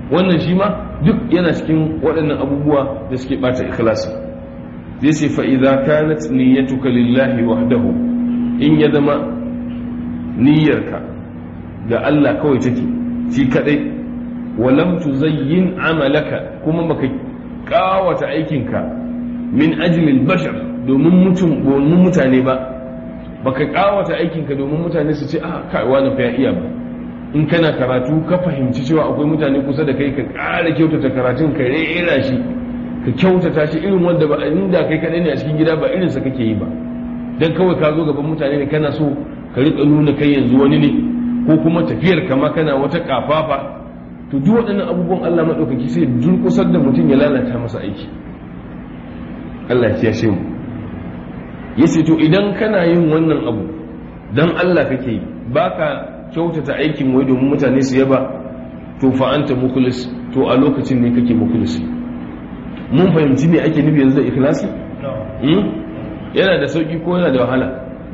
Speaker 1: wannan shi ma duk yana cikin waɗannan abubuwa da suke ɓata ikhlasi zai ce fa'iza kanat niyyatuka lillahi wahdahu in ya zama niyyarka ga Allah kawai take shi kadai walam tuzayyin amalaka kuma baka kawata aikinka min ajlil bashar domin mutum domin mutane ba baka kawata aikinka domin mutane su ce ah kai wani fa ya iya ba in kana karatu ka fahimci cewa akwai mutane kusa da kai ka ƙara kyautata karatun ka rera shi ka kyautata shi irin wanda ba inda kai kadai ne a cikin gida ba irin sa kake yi ba dan kawai ka zo gaban mutane ne kana so ka rika nuna kai yanzu wani ne ko kuma tafiyar kama kana wata kafafa to duk waɗannan abubuwan Allah maɗaukaki sai durƙusar da mutum ya lalata masa aiki Allah ya kiyashe mu yace to idan kana yin wannan abu dan Allah kake yi baka kyautata aikin wai domin mutane su yaba to fa anta mukhlis to a lokacin ne kake mukhlis mun fahimci me ake nufi yanzu da ikhlasi yana da sauki ko yana da wahala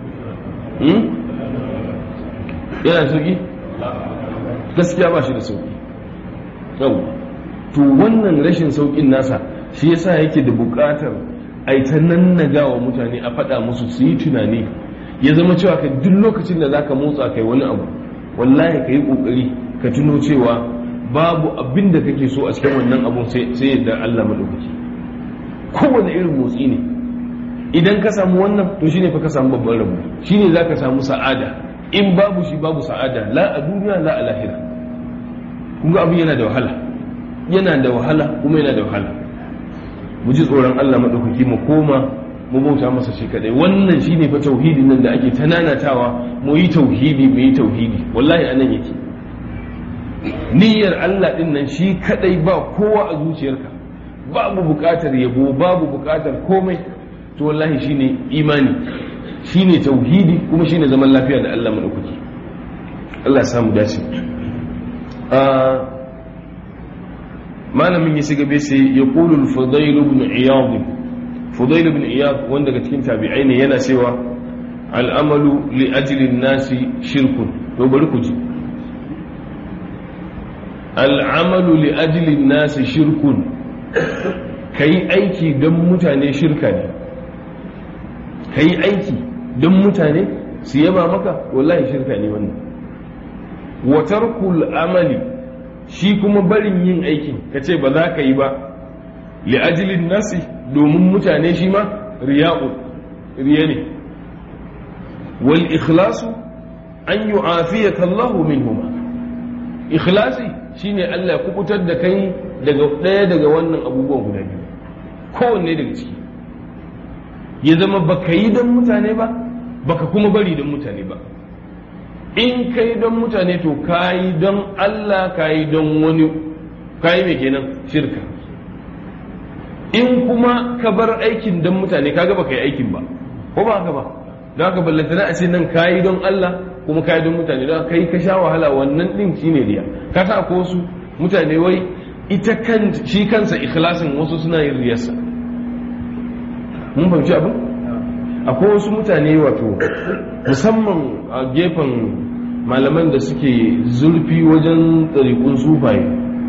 Speaker 1: yana da sauki gaskiya ba shi da sauki yau to wannan rashin saukin nasa shi yasa yake da bukatar a ta nannaga wa mutane a faɗa musu su yi tunani ya zama cewa ka duk lokacin da zaka motsa kai wani abu wallahi ka yi kokari ka tuno cewa babu abin da kake so a cikin wannan abun sai yadda Allah madaukaki kowane irin motsi ne idan ka samu wannan to shine fa ka samu babban rabo shine zaka samu sa'ada in babu shi babu sa'ada la a duniya la a lahira kun ga abin yana da wahala yana da wahala kuma yana da wahala mu ji tsoron Allah madaukaki mu koma mu bauta masa shi kadai wannan shine fa tauhidin nan da ake tananatawa mu yi tauhidi mu yi tauhidi wallahi anan yake niyyar Allah din nan shi kadai ba kowa a zuciyarka babu bukatar yabo babu bukatar komai to wallahi shine imani shine tauhidi kuma shine zaman lafiya da Allah madaukaki Allah ya samu dace malamin ya shiga bai sai ya qulu al-fudayl ibn iyad fudayl ibn iyad wanda daga cikin tabi'ai ne yana cewa al'amalu li ajli nasi shirkun to bari ku ji al'amalu li ajli nasi shirkun kai aiki don mutane shirka ne kai aiki don mutane su yaba maka wallahi shirka ne wannan wa tarkul amali shi kuma barin yin aikin kace ba za ka yi ba li ajli nasi domin mutane shi ma riya'u riya ne wal ikhlasu an yu'afiyaka Allah minhuma ikhlasi shine Allah ya kubutar da kai daga daya daga wannan abubuwan guda biyu kowanne daga ciki ya zama baka yi don mutane ba baka kuma bari don mutane ba in kai don mutane to kayi don Allah kayi don wani kayi mai kenan shirka in kuma ka bar aikin don mutane kaga baka yi aikin ba ko ba haka ba don haka ballantana a ce nan kayi don Allah kuma kayi don mutane don kai ka sha wahala wannan din shine riya ka sa ko wasu mutane wai ita kan shi kansa ikhlasin wasu suna yin riyarsa mun fahimci abin akwai wasu mutane wato musamman a gefen malaman da suke zurfi wajen tsarikun sufaye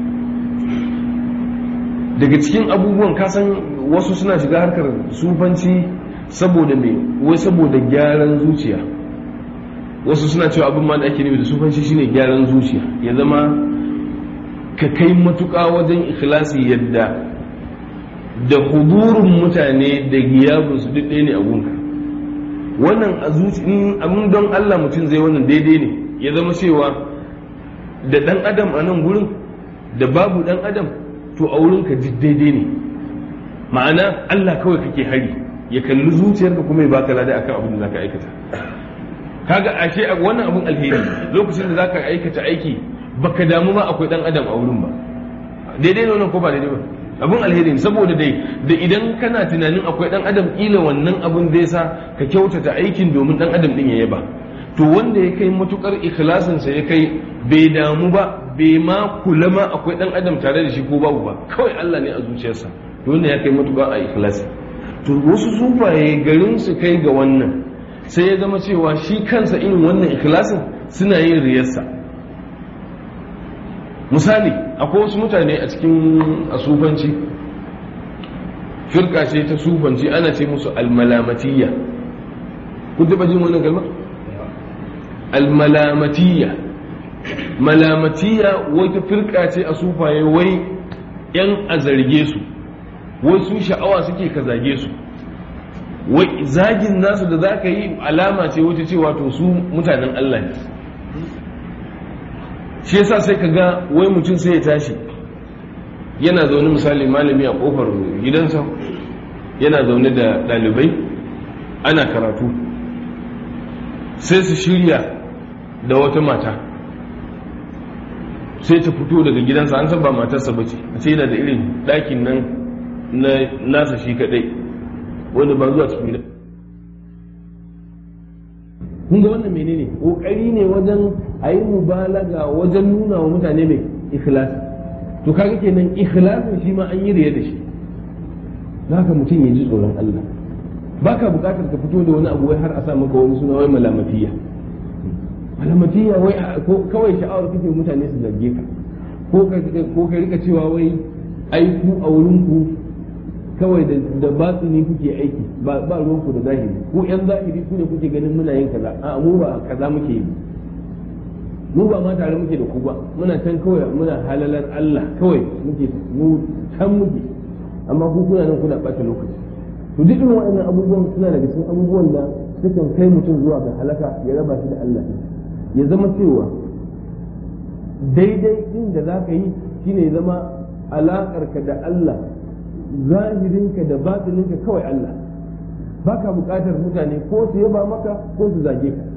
Speaker 1: daga cikin abubuwan kasan wasu suna shiga harkar sufanci saboda mai wai saboda gyaran zuciya wasu suna cewa abin ma da ake nufi da sufanci shine gyaran zuciya ya zama ka kai matuƙa wajen ikhlasi yadda da hudurin mutane da giyabinsu duk ɗaya ne a gunka wannan a zuci abin don Allah mutum zai wannan daidai ne ya zama cewa da ɗan adam a nan gurin da babu ɗan adam to a wurinka duk daidai ne ma'ana Allah kawai kake hari ya kalli zuciyarka kuma ya baka lada akan abin da zaka aikata kaga ashe wannan abin alheri lokacin da zaka aikata aiki baka damu ma akwai ɗan adam a wurin ba daidai ne wannan ko ba daidai ba abin alheri saboda dai da idan kana tunanin akwai dan adam kila wannan abin zai sa ka kyautata aikin domin dan adam din ya yaba to wanda ya kai matukar ikhlasin sa ya kai bai damu ba bai ma kula ma akwai dan adam tare da shi ko babu ba kawai Allah ne a zuciyarsa to wanda ya kai matukar a ikhlasi to wasu sufaye garin su kai ga wannan sai ya zama cewa shi kansa irin wannan ikhlasin suna yin riyarsa misali akwai wasu mutane a cikin asufanci firka ce ta sufanci ana ce musu almalamatiyya kun taɓa jin wannan kalma almalamatiyya malamatiyya wata firka ce a sufaye wai yan a zarge su wai su sha'awa suke ka zage su wai zagin nasu da za ka yi alama ce wata cewa to su mutanen Allah ne shi yasa sai ka ga wai mutum sai ya tashi yana zaune misali malami a kofar gidansa yana zaune da ɗalibai ana karatu sai su shirya da wata mata sai ta fito daga gidansa an san ba matarsa ba ce a ce yana da irin ɗakin nan na nasa shi kaɗai wanda ba zuwa cikin gidan kun ga wannan menene kokari ne wajen a yi mubalaga wajen nuna wa mutane mai ikhlasi to kaga kenan ikhlasin shi ma an yi riya da shi haka mutum ya ji tsoron Allah baka bukatar ka fito da wani abu wai har a sa maka wani suna wai malamatiya malamatiya wai kawai sha'awar kake mutane su zarge ka ko ka rika cewa wai ai ku a wurin ku kawai da batsini kuke aiki ba ba ruwanku da zahiri ku yan zahiri ku ne kuke ganin muna yin kaza a mu ba kaza muke yi mu ba ma tare muke da ku ba muna can kawai muna halalar Allah kawai muke mu can muke amma ku kuna nan kuna ɓata lokaci to duk irin waɗannan abubuwan suna daga cikin abubuwan da sukan kai mutum zuwa ga halaka ya raba shi da Allah ya zama cewa daidai din da za ka yi shine ya zama alaƙarka da Allah zahirinka da batininka kawai Allah baka buƙatar mutane ko su yaba maka ko su zage ka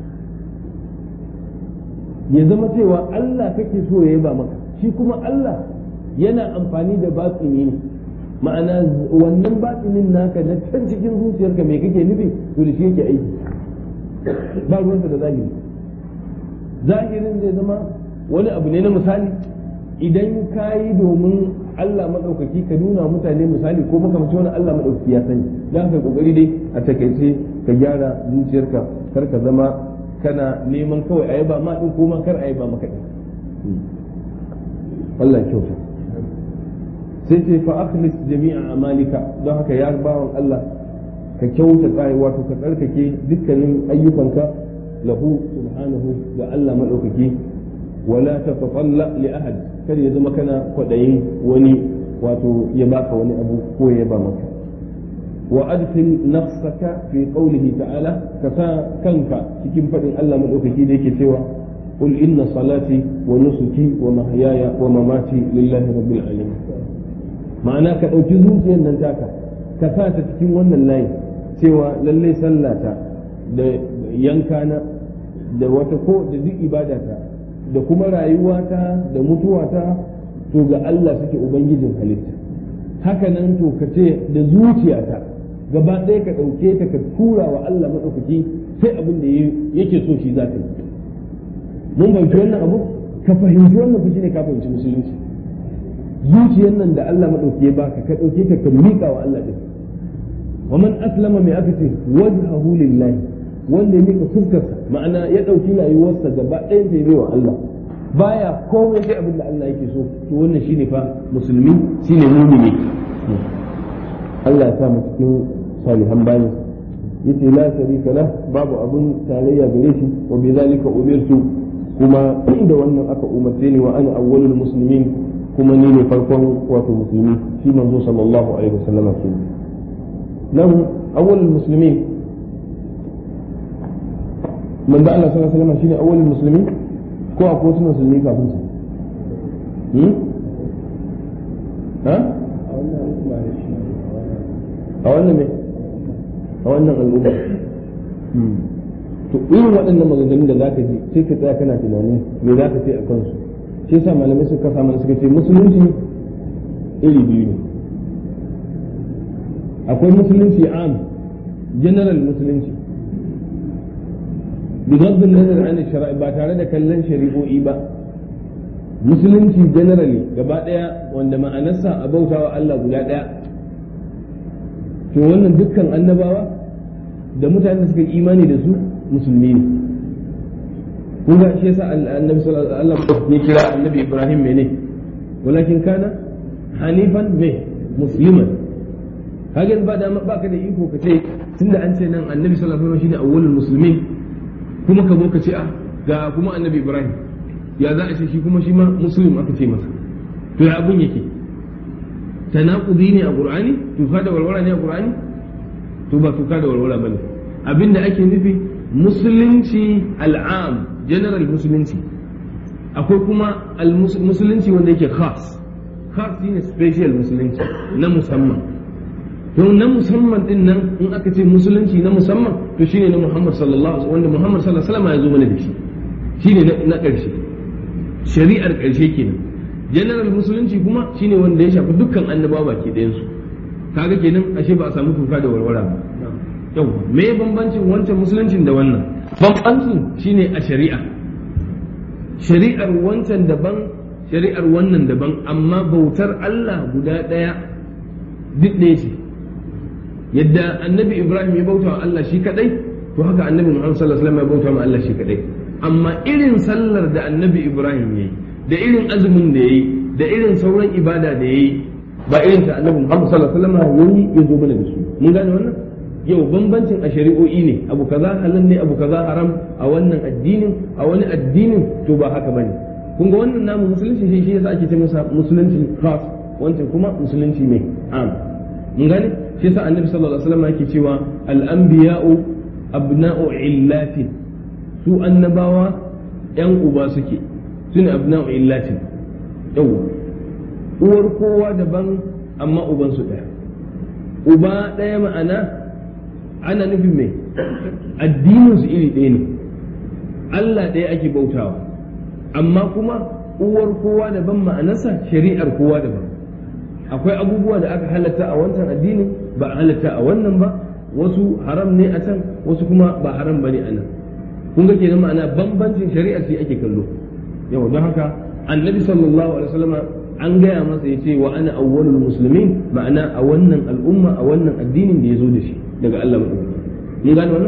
Speaker 1: ya zama cewa Allah kake so ya yaba maka shi kuma Allah yana amfani da batini ne ma'ana wannan batinin naka na can cikin zuciyarka mai kake nufi to da shi yake aiki ba ruwanka da zahiri zahirin zai zama wani abu ne na misali idan ka yi domin Allah maɗaukaki ka nuna mutane misali ko makamci wani Allah maɗaukaki ya sani don haka kokari dai a takaice ka gyara zuciyarka kar ka zama kana neman kawai a yaba ma din ko ma kar a yaba maka din Allah kyauta sai ce fa akhlis jami'a amalika don haka ya bawan Allah ka kyauta tsaye wato ka tsarkake dukkanin ayyukanka lahu subhanahu ga Allah maɗaukaki wala tatatalla li ahad kar ya zama kana kwaɗayin wani wato ya baka wani abu ko ya ba maka wa adkhil nafsaka fi qawlihi ta'ala ka sa kanka cikin faɗin Allah madaukaki da yake cewa qul inna salati wa nusuki wa mahyaya wa mamati lillahi rabbil alamin ma'ana ka ɗauki zuciyar nan taka ka sa ta cikin wannan layi cewa lallai sallata da yankana da wata ko da duk ibadata da kuma rayuwata da mutuwata to ga Allah suke ubangijin halitta haka nan to ka ce da zuciyata gaba ɗaya ka ɗauke ta ka tura wa Allah maɗaukaki sai abin da yake so shi za ka yi mun fahimci wannan abu ka fahimci wannan fushi ne ka fahimci musulunci zuciyar nan da Allah maɗauki ya baka ka ɗauke ta ka miƙa wa Allah ɗin wa man aslama mai aka ce wajhahu lillahi wanda ya mika fuskarsa ma'ana ya ɗauki rayuwarsa gaba ɗayan ta yi wa Allah baya komai sai abin da Allah yake so to wannan shine fa musulmi shine mumini Allah ya sa mu cikin salihan bayan yace la sharika lah babu abun tarayya gare shi wa bi zalika umirtu kuma da wannan aka umarce ni wa ana awwalul muslimin kuma ni ne farkon wato musulmi shi manzo sallallahu alaihi wasallam ke nan awwalul muslimin manzo Allah sallallahu alaihi wasallam shine awwalul muslimin ko akwai wasu musulmi kafin su ha a wannan ne a wannan al'umma to irin waɗannan maganganun da zaka ji sai ka tsaya kana tunanin me za ka ce a kansu shi yasa malamai suka samu suka ce musulunci iri biyu ne akwai musulunci am general musulunci بغض النظر عن الشرع ba tare da kallon shari'o'i ba musulunci generally gaba daya wanda ma'anarsa a bautawa Allah guda daya to wannan dukkan annabawa da mutanen da suka yi imani da su musulmi ne kun ga shi yasa annabi sallallahu alaihi wasallam ya kira annabi Ibrahim mene walakin kana hanifan me musliman kaga ba da ba ka da iko ka ce tunda an ce nan annabi sallallahu alaihi wasallam shine awwalul muslimin kuma ka zo ka ce ah ga kuma annabi ibrahim ya za a ce shi kuma shi ma muslim aka ce masa to ya abun yake tanaqudi ne a qur'ani tuka da walwala ne a qur'ani to ba tuka da walwala bane abinda ake nufi musulunci al'am general musulunci akwai kuma musulunci wanda yake khas khas shine special musulunci na musamman to na musamman din nan in aka ce musulunci na musamman to shine na Muhammad sallallahu alaihi wanda Muhammad sallallahu alaihi wasallam ya zo mana da shi shine na ƙarshe shari'ar ƙarshe kenan general musulunci kuma shine wanda ya shafi dukkan annabawa baki ɗayan su kaga kenan ashe ba a samu tuka da warwara ba yau me bambancin wancan musuluncin da wannan bambancin shine a shari'a shari'ar wancan daban shari'ar wannan daban amma bautar Allah guda ɗaya duk ɗaya ce yadda annabi Ibrahim ya bauta wa Allah shi kadai to haka annabi Muhammad sallallahu alaihi wasallam ya bauta wa Allah shi kadai amma irin sallar da annabi Ibrahim yayi da irin azumin da yayi da irin sauran ibada da yayi ba irin ta annabi Muhammad sallallahu alaihi wasallam yayi ya zo mana da su mun gane wannan yau bambancin a shari'o'i ne abu kaza halal ne abu kaza haram a wannan addinin a wani addinin to ba haka bane kun ga wannan namu musulunci shi shi yasa ake ce masa musulunci khas wancan kuma musulunci ne am mun gane shi yasa annabi sallallahu alaihi wasallam yake cewa al-anbiya'u abna'u illatin su annabawa yan uba suke sune abna'u illatin yawa uwar kowa daban amma uban su daya uba daya ma'ana ana nufin mai addinin su iri ɗaya ne Allah ɗaya ake bautawa amma kuma uwar kowa daban ma'anarsa shari'ar kowa daban akwai abubuwa da aka halatta a wancan addinin ba a halatta a wannan ba wasu haram ne a can wasu kuma ba haram ba ne a nan kun ga kenan ma'ana bambancin shari'ar shi ake kallo yau don haka annabi sallallahu alaihi wasallam an gaya masa ya ce wa ana awwalul muslimin ma'ana a wannan al'umma a wannan addinin da ya zo da shi daga Allah maɗauki mun gane wannan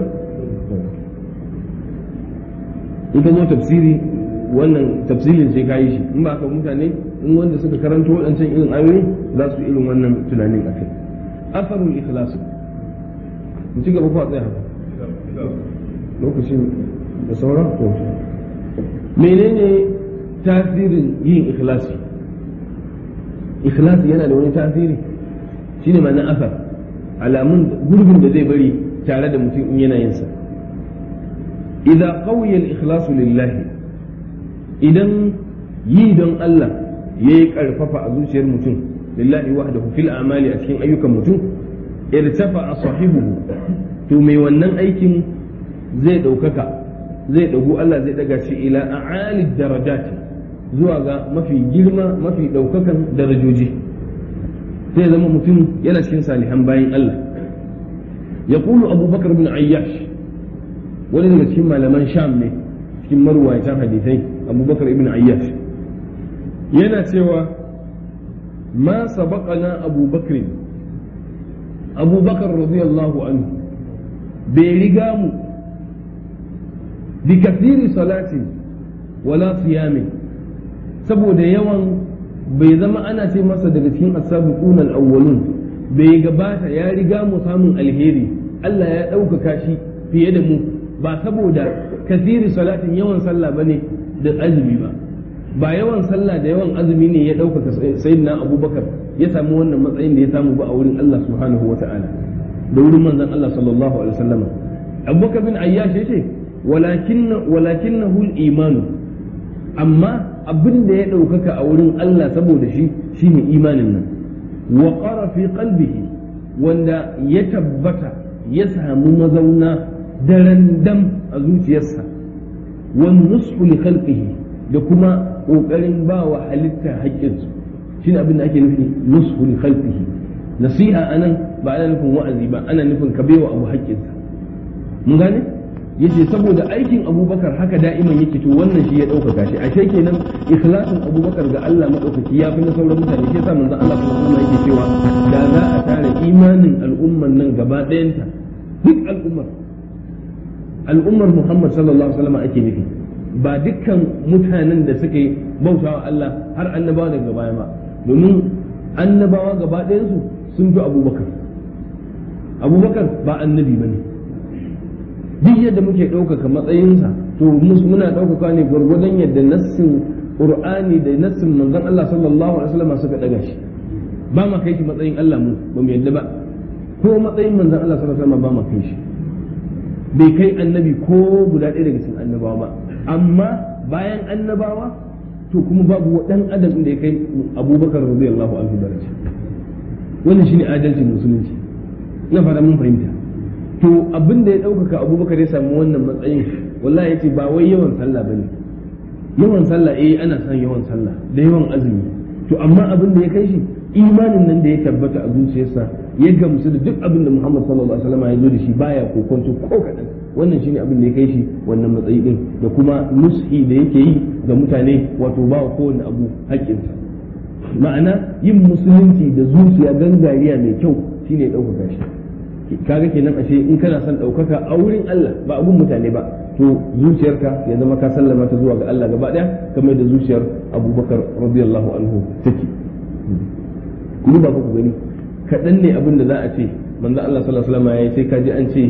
Speaker 1: in ka zo tafsiri wannan tafsirin sai ka yi shi in ba ka mutane in wanda suka karanto waɗancan irin ayoyi za su irin wannan tunanin a kai afarul ikhlas mu ci gaba ko a tsaya haka lokacin da sauran to menene tasirin yin ikhlasi ikhlasi yana da wani tasiri shine ma'ana asar alamun gurbin da zai bari tare da mutum in yana yinsa idan qawiya al-ikhlasu lillahi idan yi don Allah yayi karfafa a zuciyar mutum lillahi wahdahu fil a'mali a cikin ayyukan mutum irtafa sahibuhu to mai wannan aikin zai ɗaukaka zai ɗagu Allah zai ɗaga shi ila a'ali darajati zuwa ga mafi girma mafi ɗaukakan darajoji sai zama mutum yana cikin salihan bayan Allah ya kulu abubakar bin ayyash wani daga cikin malaman sham ne cikin marwayatan hadisai abubakar ibn ayyash yana cewa ma sabaqana abubakar abubakar radiyallahu anhu bai riga mu bi kasiri salatin wala siyamin saboda yawan bai zama ana ce masa daga cikin asabiqun al-awwalun bai gabata ya riga mu samun alheri Allah ya ɗaukaka shi fiye da mu ba saboda kasiri salatin yawan sallah bane da azumi ba ba yawan sallah da yawan azumi ne ya ɗaukaka sayyidina abubakar ya samu wannan matsayin da ya samu ba a wurin Allah subhanahu wata'ala da wurin manzon Allah sallallahu alaihi wasallam abubakar bin ayyash yace walakin walakinahu al-imanu amma abin da ya ɗaukaka a wurin Allah saboda shi shine imanin nan wa qara fi qalbihi wanda ya tabbata ya samu mazauna daren dam a zuciyarsa wan nushu li khalqihi da kuma kokarin ba wa halitta haƙƙinsu shine abin da ake nufi nushu li khalqihi nasiha anan ba ana nufin wa'azi ba ana nufin ka baiwa abu haƙƙinsa mun gane yace saboda aikin abubakar haka da'iman yake to wannan shi ya ɗaukaka shi ashe kenan ikhlasin abubakar ga Allah maɗaukaki ya fi na sauran mutane shi yasa manzon Allah sallallahu alaihi yake cewa da za a tare imanin al'umman nan gaba ɗayanta duk al'ummar al'ummar Muhammad sallallahu alaihi wasallam ake nufi ba dukkan mutanen da suka yi bautawa Allah har annabawa daga baya ba domin annabawa gaba ɗayansu sun fi abubakar abubakar ba annabi ba ne duk yadda muke ɗaukaka matsayinsa to muna ɗaukaka ne gwargwadon yadda nassin qur'ani da nassin manzon Allah sallallahu alaihi wasallam suka daga shi ba ma kai shi matsayin Allah mu ba mu yadda ba ko matsayin manzon Allah sallallahu alaihi wasallam ba ma kai shi bai kai annabi ko guda ɗaya daga cikin annabawa ba amma bayan annabawa to kuma babu dan adam da ya kai abubakar radiyallahu anhu daraja wannan shine adalcin musulunci ina fara mun fahimta to abin da ya ɗaukaka abubakar ya samu wannan matsayin wallahi yace ba wai yawan sallah bane yawan sallah eh ana son yawan sallah da yawan azumi to amma abin da ya kai shi imanin nan da ya tabbata a zuciyarsa ya gamsu da duk abin da Muhammad sallallahu alaihi wasallam ya zo da shi baya kokonto ko kadan wannan shine abin da ya kai shi wannan matsayi din da kuma nushi da yake yi ga mutane wato ba wa kowane abu haƙƙinsa ma'ana yin musulunci da zuciya gangariya mai kyau shine ɗaukaka shi kaga kenan ashe in kana son ɗaukaka a wurin Allah ba abun mutane ba to zuciyarka ya zama ka sallama ta zuwa ga Allah gaba ɗaya kamar da zuciyar Abubakar radiyallahu anhu take ku ba ku gani kaɗan ne abin da za a ce manzo Allah sallallahu alaihi wasallam ya sai ka ji an ce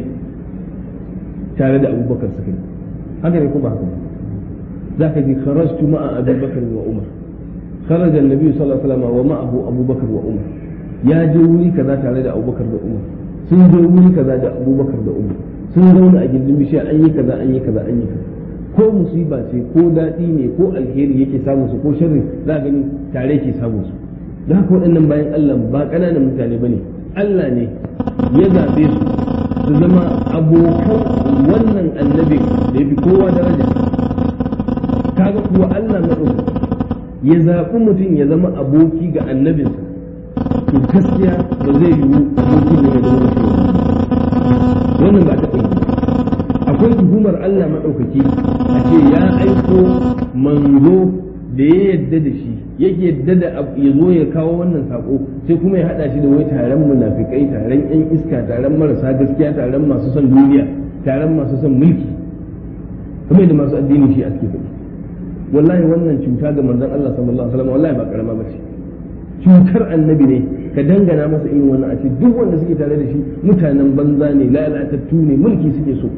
Speaker 1: tare da Abubakar suka yi haka ne ko ba haka ba za ka ji kharajtu ma'a Abubakar wa Umar kharaja an-nabi sallallahu alaihi wasallam wa ma'ahu Abubakar wa Umar ya je wuri kaza tare da Abubakar da Umar sun je wuri kaza da Abubakar da Umar sun zauna a gindin bishiya an yi kaza an yi kaza an yi kaza ko musiba ce ko daɗi ne ko alheri yake samun su ko sharri za gani tare ke samun su da haka waɗannan bayan Allah ba ƙananan mutane ba ne Allah ne ya zaɓe su su zama abokan wannan annabin da ya fi kowa daraja kaga kuwa Allah na ɗauka ya zaɓi mutum ya zama aboki ga annabinsa to gaskiya ba zai yiwu aboki ne ya zama da wannan ba ta ɗauki akwai tuhumar Allah maɗaukaki a ce ya aiko manzo da ya yadda da shi yake yadda da ya zo ya kawo wannan sako sai kuma ya hada shi da wai taron munafikai taron yan iska taron marasa gaskiya taron masu son duniya taron masu son mulki kuma da masu addinin shi a cikin faɗi wallahi wannan cuta ga manzon Allah sallallahu alaihi wasallam wallahi ba karama ba ce cutar annabi ne ka dangana masa irin wannan a ce duk wanda suke tare da shi mutanen banza ne lalatattu ne mulki suke so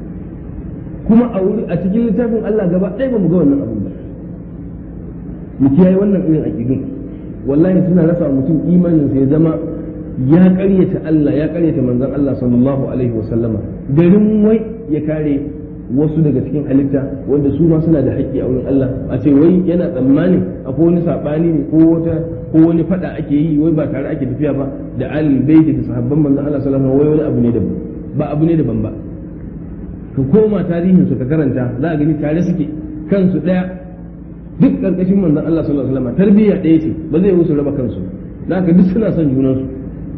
Speaker 1: kuma a wuri a cikin littafin Allah gaba ɗaya ba mu ga wannan abin ba mu kiyaye wannan irin aqidun wallahi suna rasa mutum imanin sa ya zama ya ƙaryata Allah ya ƙaryata manzon Allah sallallahu alaihi wasallama garin wai ya kare wasu daga cikin halitta wanda su ma suna da haƙƙi a wurin Allah a ce wai yana tsammanin akwai wani sabani ne ko wata ko wani fada ake yi wai ba tare ake tafiya ba da alil baiti da sahabban manzon Allah sallallahu alaihi wai wani abu ne daban ba abu ne daban ba ka koma tarihin su ka karanta za a gani tare suke kansu daya duk karkashin manzon Allah sallallahu alaihi wasallam tarbiyya ɗaya ce ba zai musu raba kansu da haka duk suna son junansu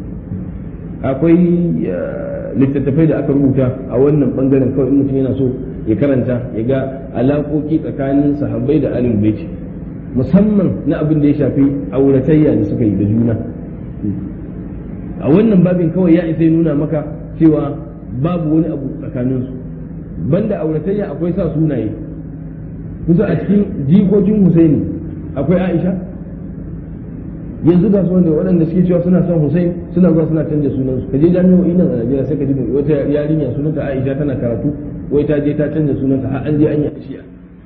Speaker 1: akwai littattafai da aka rubuta a wannan bangaren kawai in mutum yana so ya karanta ya ga alaƙoƙi tsakanin sahabbai da alil baiti musamman na abin da ya shafi auratayya da suka yi da juna a wannan babin kawai ya isa nuna maka cewa babu wani abu tsakaninsu banda auratayya akwai sa sunaye kusa a cikin jikokin Husaini akwai Aisha yanzu ga wanda waɗanda suke cewa suna son Hussein suna zuwa suna canja sunan su kaje jami'o'i nan a Najeriya sai ka ji wata yarinya sunanta Aisha tana karatu wai ta je ta canja sunanta har an je an yi ashiya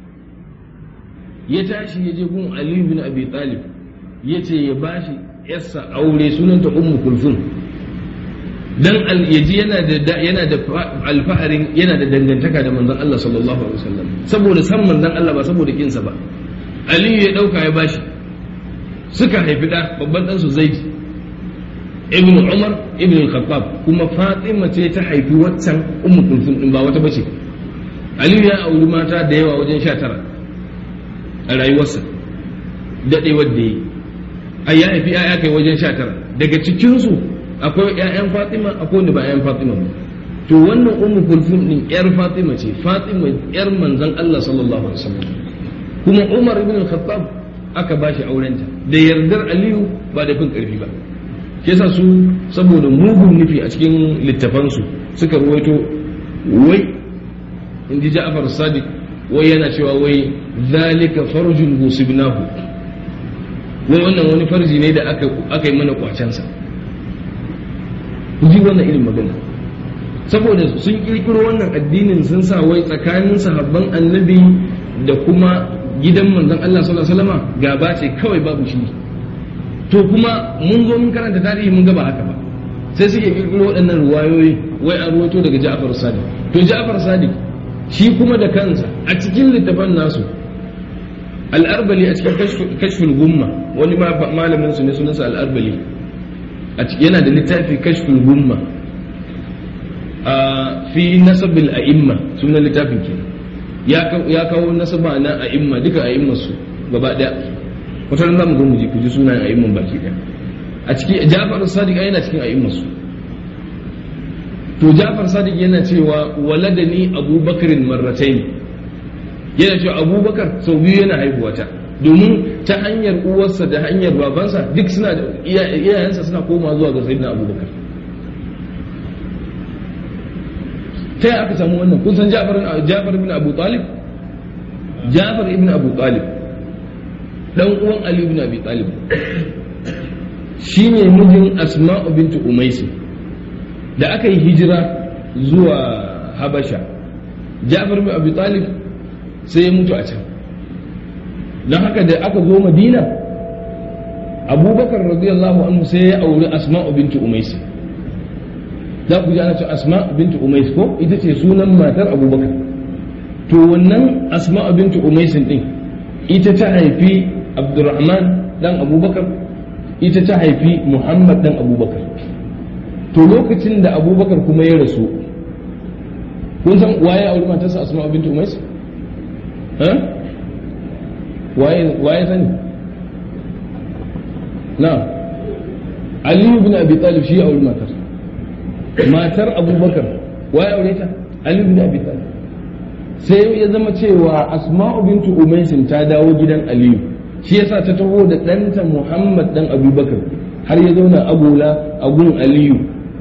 Speaker 1: ya tashi ya je gun Ali bin Abi Talib ya ce ya bashi yarsa aure sunanta Ummu Kulsum dan yaji yana da yana da alfaharin yana da dangantaka da manzon Allah sallallahu alaihi wasallam saboda san manzon Allah ba saboda kinsa ba Aliyu ya dauka ya bashi suka haifi da babban ɗansu zaid ibn umar ibn al-khattab kuma fatima ce ta haifi waccan ummu kulsum din ba wata bace aliyu ya auri mata da yawa wajen sha tara a rayuwarsa daɗewar da yi a ya haifi ya kai wajen sha tara daga cikinsu akwai ‘ya'yan fatima akwai wanda ba ‘ya'yan fatima ba to wannan ummu kulsum din ‘yar fatima ce fatima ‘yar manzon allah sallallahu alaihi wasallam kuma umar ibn al-khattab aka ba shi aurenta da yardar aliyu ba da fin karfi ba ke sa su saboda mugun nufi a cikin littafansu suka ruwaito wai in ji ja'afar sadiq wai yana cewa wai zalika farjun husibnahu wai wannan wani farji ne da aka aka yi mana kwacensa ji wannan irin magana saboda sun kirkiro wannan addinin sun sa wai tsakanin sahabban annabi da kuma gidan manzon Allah sallallahu alaihi wasallam gaba ce kawai babu shi to kuma mun zo mun karanta tarihi mun ga ba haka ba sai suke kirkiro waɗannan ruwayoyi wai an ruwato daga Ja'far Sadiq to Ja'far Sadiq shi kuma da kansa a cikin littafan nasu al-Arbali a cikin kashful gumma wani malamin su ne sunansa al-Arbali yana da littafi kashful gumma a fi nasabil a'imma sunan littafin ke ya kawo nasaba na a'imma duka a'imma su gaba daya wata ran zamu zo mu ji ku ji sunan a'imman baki daya a cikin Ja'far Sadiq yana cikin a'imma su to Ja'far Sadiq yana cewa waladani Abubakar marratayn yana cewa Abubakar sau biyu yana haihuwata domin ta hanyar uwarsa da hanyar babansa duk suna iyayensa suna koma zuwa ga sayyidina Abubakar ta yi aka samu wannan kun san Ja'far ibn Abu Talib Ja'far ibn Abu Talib dan uwan Ali ibn Abi Talib shine mijin Asma'u bint Umaysi da aka yi hijira zuwa Habasha Ja'far ibn Abi Talib sai ya mutu a can don haka da aka zo Madina Abubakar radiyallahu anhu sai ya auri Asma'u bint Umaysi za ku ji ana ce asma bintu umais ko ita ce sunan matar abubakar to wannan asma bintu umais din ita ta haifi abdurrahman dan abubakar ita ta haifi muhammad dan abubakar to lokacin da abubakar kuma ya rasu kun san waye auri matarsa asma bintu umais waye waye sani na aliyu bin abi talib shi auri matarsa matar abubakar wa ya aure ta ali bin abi talib sai ya zama cewa asma'u bintu umaysin ta dawo gidan aliyu shi yasa ta taho da ɗanta muhammad dan abubakar har ya zauna agola a gun aliyu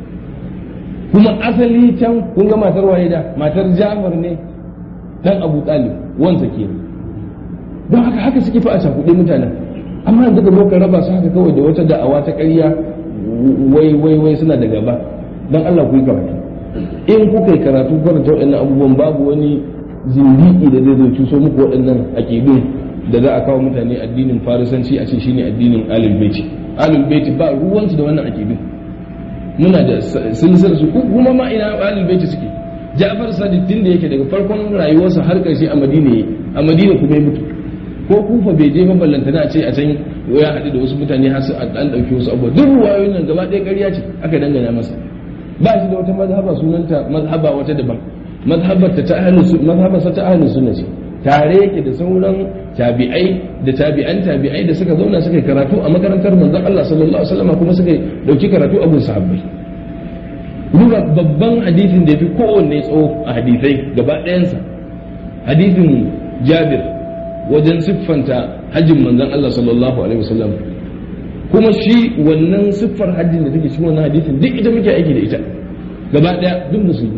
Speaker 1: kuma asali can kun ga matar waye da matar jafar ne dan abu talib wansa ke don haka haka suke fa a cakuɗe mutanen amma yanzu ka zo ka raba su haka kawai da wata da'awa ta ƙarya wai wai wai suna da gaba don Allah ku yi karatu in kuka yi karatu karanta waɗannan abubuwan babu wani zindiki da zai zo cuso muku waɗannan aƙidun da za a kawo mutane addinin farisanci a ce shine addinin alul baiti alul baiti ba ruwansu da wannan aƙidun muna da silsilar su kuma ma ina alul baiti suke Ja'far Sadiq din da yake daga farkon rayuwarsa har ƙarshe a Madina a Madina kuma ya mutu ko kufa bai je maballantana a ce a can ya haɗu da wasu mutane har su an ɗauki wasu abubuwa duk ruwayoyin nan gaba ɗaya ƙarya ce aka dangana masa ba shi da wata mazhaba sunanta mazhaba wata daban mazhabar ta ahlus mazhabar ta ahlus sunna ce tare yake da sauran tabi'ai da tabi'an tabi'ai da suka zauna suka yi karatu a makarantar manzon Allah sallallahu alaihi wasallam kuma suka dauki karatu a gun sahabbai duba babban hadisin da yafi kowanne tsawo a hadisai gaba ɗayansa hadisin Jabir wajen siffanta hajjin manzon Allah sallallahu alaihi wasallam kuma shi wannan siffar hajjin da take cikin wannan hadisin duk ita muke aiki da ita gaba daya duk musulmi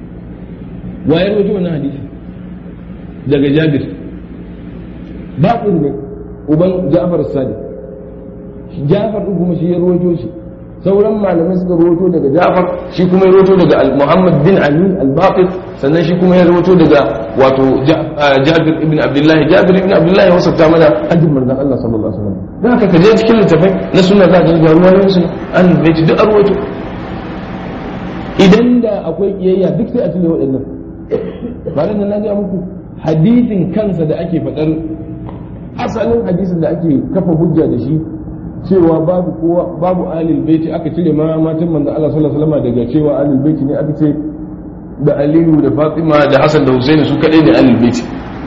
Speaker 1: wayar wajen wannan hadisi daga jabir ba ne uban ja'far sadiq ja'far din kuma shi ya rawaito shi sauran malamai suka rawaito daga ja'far shi kuma ya rawaito daga muhammad bin ali al-baqir sannan shi kuma ya rawaito daga wato jabir ibn abdullahi jabir ibn abdullahi ya wasafta mana hajjin manzon Allah sallallahu alaihi wasallam dan haka kaje cikin littafai na sunna za ka ga ruwayoyin su an bai duk arwato idan da akwai kiyayya duk sai a cire waɗannan ba nan na ga muku hadisin kansa da ake faɗar asalin hadisin da ake kafa hujja da shi cewa babu kowa babu alil baiti aka cire ma matan manzon Allah sallallahu alaihi wasallam daga cewa alil baiti ne aka ce da Aliyu da Fatima da Hassan da Husaini su kadai ne alil baiti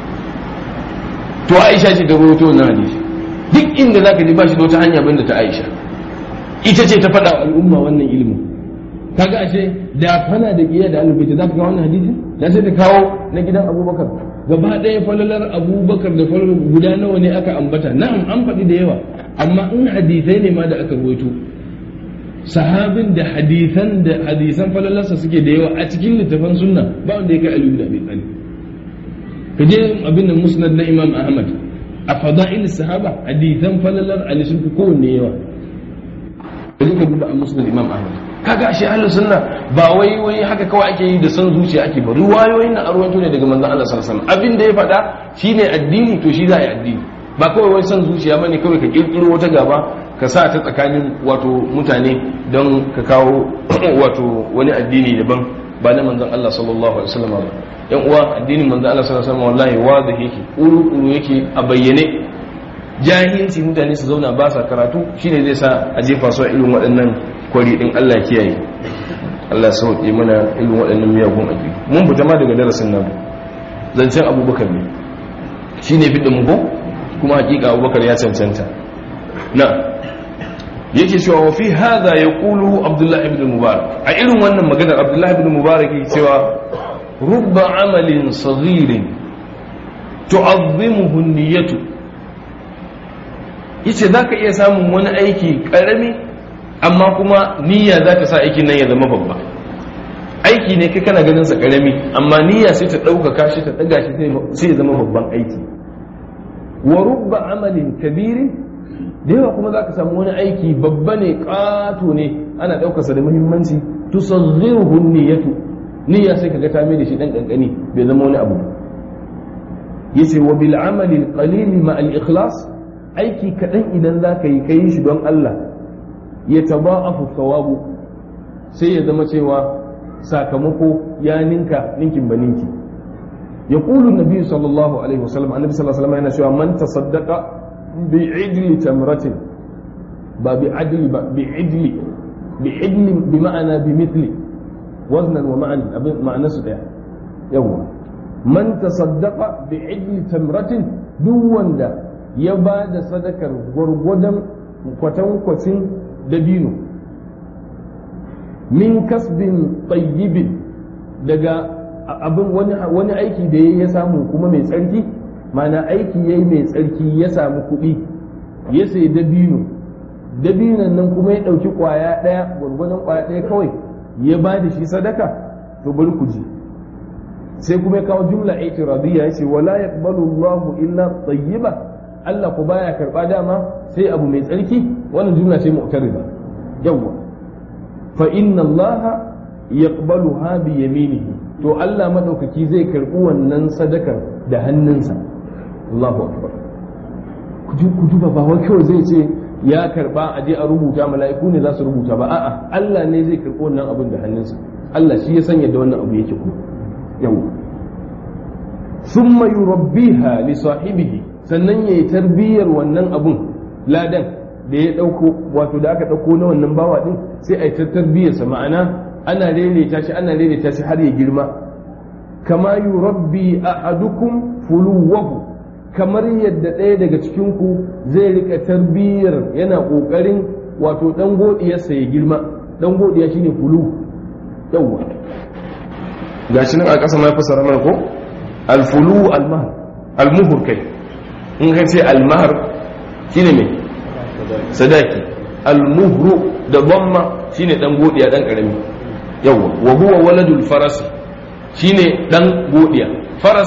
Speaker 1: to Aisha ce ta rawaito wannan hadisi duk inda zaka ji ba shi da wata hanya banda ta Aisha ita ce ta faɗa al'umma wannan ilimin kaga ashe da fana da kiyaye da alil baiti zaka ga wannan hadisi da sai ta kawo na gidan Abubakar gaba ɗaya falalar Abubakar da falalar guda nawa ne aka ambata na'am an faɗi da yawa amma in hadisai ne ma da aka ruwaito sahabin da hadisan da hadisan falalarsa suke da yawa a cikin littafan sunna ba wanda ya kai aliyu da abi talib ka je abin da musnad na imam ahmad a fada'il sahaba hadithan falalar ali sun fi kowanne yawa ka je ka duba a musnad imam ahmad kaga ashe ahlus sunna ba wai wai haka kawai ake yi da san zuciya ake ba ruwayoyin na arwanto ne daga manzon Allah sallallahu alaihi wasallam abin da ya faɗa shine addini to shi za a yi addini ba kawai wai san zuciya bane kawai ka kirkiro wata gaba ka sa ta tsakanin wato mutane don ka kawo wato wani addini daban ba na manzon Allah sallallahu alaihi wasallam ba yan uwa addinin manzon Allah sallallahu alaihi wasallam wallahi wadih yake uru yake a bayyane jahilci mutane su zauna ba sa karatu shine zai sa a jefa su a irin waɗannan kwari din Allah kiyaye Allah ya sauke mana irin waɗannan miyagun aƙi mun fita ma daga darasin nan zancen abubakar ne shine fidda mu ko kuma hakika abubakar ya cancanta na yake cewa wa fi hadha yaqulu abdullahi ibn mubarak a irin wannan maganar abdullahi ibn mubarak yake cewa rubba amalin saghirin tu'azzimuhu niyyatu yace zaka iya samun wani aiki karami amma kuma niyya za ta sa aikin nan ya zama babba aiki ne kai kana ganin sa karami amma niyya sai ta ɗaukaka shi ta ɗaga shi sai ya zama babban aiki wa rubba amalin kabirin da yawa kuma za ka samu wani aiki babba ne ƙato ne ana ɗaukarsa da muhimmanci tusaghiruhu niyyatu niyya sai kaga ta mai da shi dan kankani bai zama wani abu yace wa bil amali al qalil ma al ikhlas aiki kadan idan za ka yi kai shi don Allah ya taba'afu thawabu sai ya zama cewa sakamako ya ninka ninkin baninki يقول النبي صلى الله عليه وسلم النبي صلى الله عليه وسلم yana cewa man tasaddaqa bi'idli tamratin ba bi'adli ba bi'idli bi'idli bi ma'ana bi mithli waznan wa ma'an abin ma'ana su daya yawa man tasaddaqa bi'idli tamratin duk wanda ya ba da sadakar gwargwadon kwatankwacin dabino min kasbin tayyibin daga abin wani aiki da ya samu kuma mai tsarki mana aiki ya yi mai tsarki ya samu kuɗi ya sai dabino dabinon nan kuma ya ɗauki ƙwaya ɗaya gwargwadon ƙwaya ɗaya kawai ya ba da shi sadaka to bari ku ji sai kuma ya kawo jumla itiradiyya ya ce wala yaqbalu Allahu illa tayyiba Allah ku baya karba dama sai abu mai tsarki wannan jumla ce mu'tarida yawwa fa inna Allah yaqbaluha bi yaminihi to Allah madaukaki zai karbi wannan sadakar da hannunsa Allahu akbar ku duba ba wai kawai zai ce ya karba a je a rubuta mala'iku ne za su rubuta ba a'a Allah ne zai karbi wannan abin da hannunsa Allah shi ya sanya da wannan abu yake kuma yawa thumma yurabbiha li sahibihi sannan yayi tarbiyyar wannan abun ladan da ya dauko wato da aka dauko na wannan bawa din sai a yi ta tarbiyyarsa ma'ana ana daidaita shi ana daidaita shi har ya girma kama yurabbi ahadukum fuluwahu kamar yadda ɗaya daga cikin ku zai rika tarbiyyar yana kokarin wato dan godiyarsa ya girma dan godiya shine fulu yawwa gashi nan a ƙasa mai fasara mana ko alfulu almahar almuhur kai in ka ce almahar shine me sadaki almuhru da dhamma shine dan godiya dan karami yawa wa huwa waladul faras shine dan godiya faras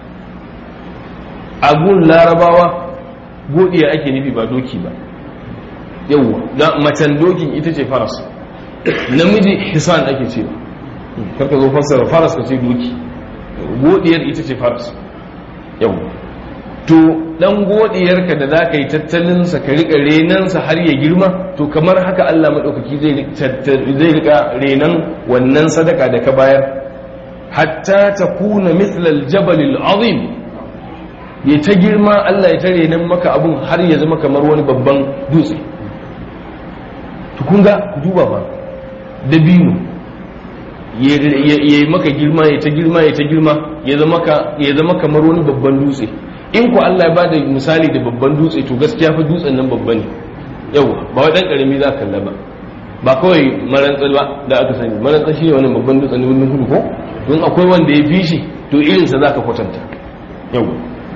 Speaker 1: agun larabawa godiya ake nufi ba doki ba yawa da macen dokin ita ce faras namiji hisan ake ce karka zo fassara faras ka ce doki godiyar ita ce faras yawa to dan godiyarka da za ka yi tattalinsa ka riƙa renansa har ya girma to kamar haka Allah maɗaukaki zai riƙa renan wannan sadaka da ka bayar hatta ta kuna mithlal jabalil azim ya ta girma Allah ya ta renan maka abun har ya zama kamar wani babban dutse to kun ga duba ba dabino ya yi maka girma ya ta girma ya ta girma ya zama kamar wani babban dutse in ku Allah ya bada misali da babban dutse to gaskiya fa dutsen nan babba ne yawa ba wai dan karami za ka kalla ba ba kawai marantsal ba da aka sani marantsal shi ne wannan babban dutsen ne wannan hudu ko don akwai wanda ya fi shi to irin sa zaka kwatanta yawa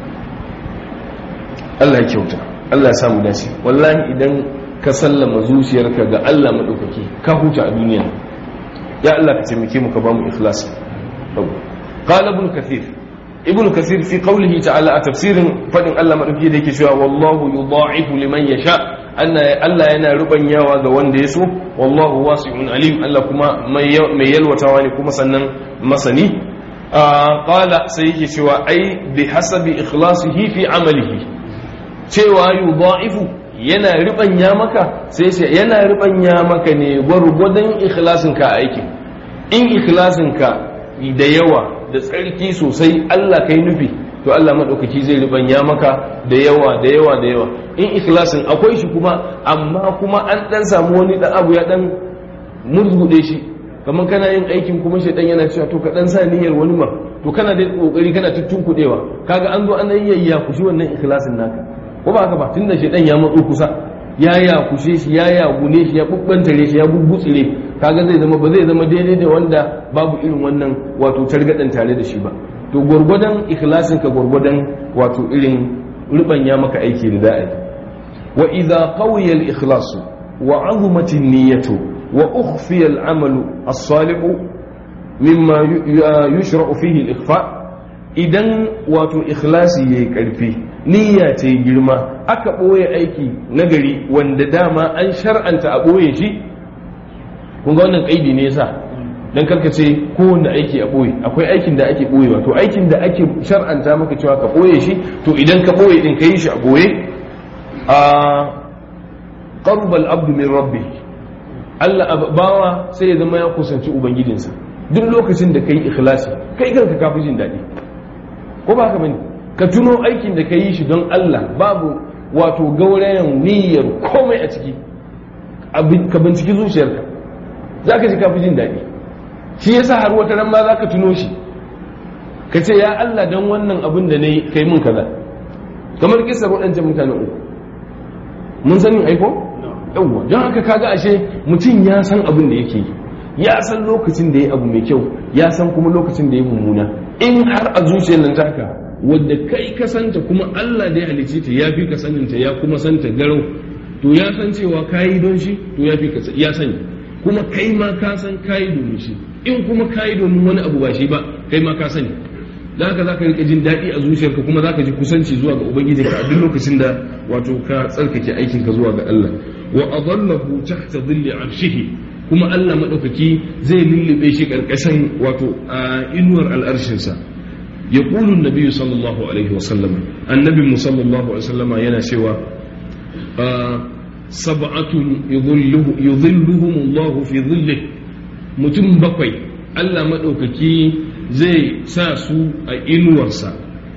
Speaker 1: Allah ya kyauta Allah ya samu dace wallahi idan ka sallama zuciyarka ga Allah madaukaki ka huta a duniya ya Allah ka taimake mu ka ba mu ikhlasi qala ibn kathir ibnu kasir fi qawlihi ta'ala a tafsirin fadin Allah madauki da yake cewa wallahu yudha'ifu liman yasha Allah yana rubanyawa ga wanda ya so wallahu wasi'un alim Allah kuma mai yalwatawa ne kuma sannan masani qala sai yake cewa ai bi hasabi ikhlasihi fi amalihi cewa yudha'ifu yana ribanya maka sai ce yana ribanya maka ne gwargwadon ikhlasinka a aikin in ikhlasinka da yawa da tsarki sosai Allah kai nufi to Allah maɗaukaki zai ribanya maka da yawa da yawa da yawa in ikhlasin akwai shi kuma amma kuma an ɗan samu wani ɗan abu ya ɗan murgude shi kamar kana yin aikin kuma shi ɗan yana cewa to ka ɗan sa niyyar wani ma to kana da ƙoƙari kana tuttun kuɗewa kaga an zo an yi yayya kushi wannan ikhlasin naka ko ba haka ba tunda shi ɗan ya matso kusa ya ya kushe shi ya ya gune shi ya bubbantare shi ya bubbutsire kaga zai zama ba zai zama daidai da wanda babu irin wannan wato targadan tare da shi ba to gwargwadon ikhlasin ka gwargwadon wato irin rubanya maka aiki da da'i wa idza qawiya al-ikhlas wa 'azumat an-niyyatu wa ukhfiya al-'amalu as-salihu mimma yushra'u fihi al-ikhfa idan wato ikhlasi yayi karfi niyya ce girma aka ɓoye aiki nagari wanda dama an shar'anta a ɓoye shi kun ga wannan ƙaidi ne yasa dan karka ce kowanne aiki a ɓoye akwai aikin da ake ɓoyewa to aikin da ake shar'anta maka cewa ka ɓoye shi to idan ka ɓoye din ka yi shi a ɓoye a qarbal abdu min rabbi Allah bawa sai ya zama ya kusanci ubangijinsa duk lokacin da kai ikhlasi kai kanka kafi jin daɗi ko ba haka bane ka tuno aikin da ka yi shi don Allah babu wato gaurayen niyyar komai a ciki ka binciki zuciyarka za ka ji kafi jin daɗi shi yasa har wata ran ma za ka tuno shi ka ce ya Allah don wannan abin da na yi kai mun kaza kamar kisar waɗancan mutanen uku mun sani aiko yawwa don haka kaga ashe mutum ya san abin da yake yi ya san lokacin da ya abu mai kyau ya san kuma lokacin da ya mummuna in har a zuciyar nan taka wadda kai ka santa kuma Allah da ya halicce ta ya fi ka saninta ya kuma santa garau to ya san cewa kayi don shi to ya fi ka ya sani kuma kai ma ka san kayi domin shi in kuma kayi domin wani abu ba shi ba kai ma ka sani da haka zaka rika jin daɗi a zuciyarka kuma zaka ji kusanci zuwa ga ubangiji ka a duk lokacin da wato ka tsarkake aikin ka zuwa ga Allah wa adallahu tahta dhilli arshihi kuma Allah madaukaki zai lullube shi karkashin wato inuwar al'arshinsa يقول النبي صلى الله عليه وسلم النبي صلى الله عليه وسلم ينا سوى آه سبعة يظله يظلهم الله في ظله mutum bakwai Allah maɗaukaki zai sa su a inuwarsa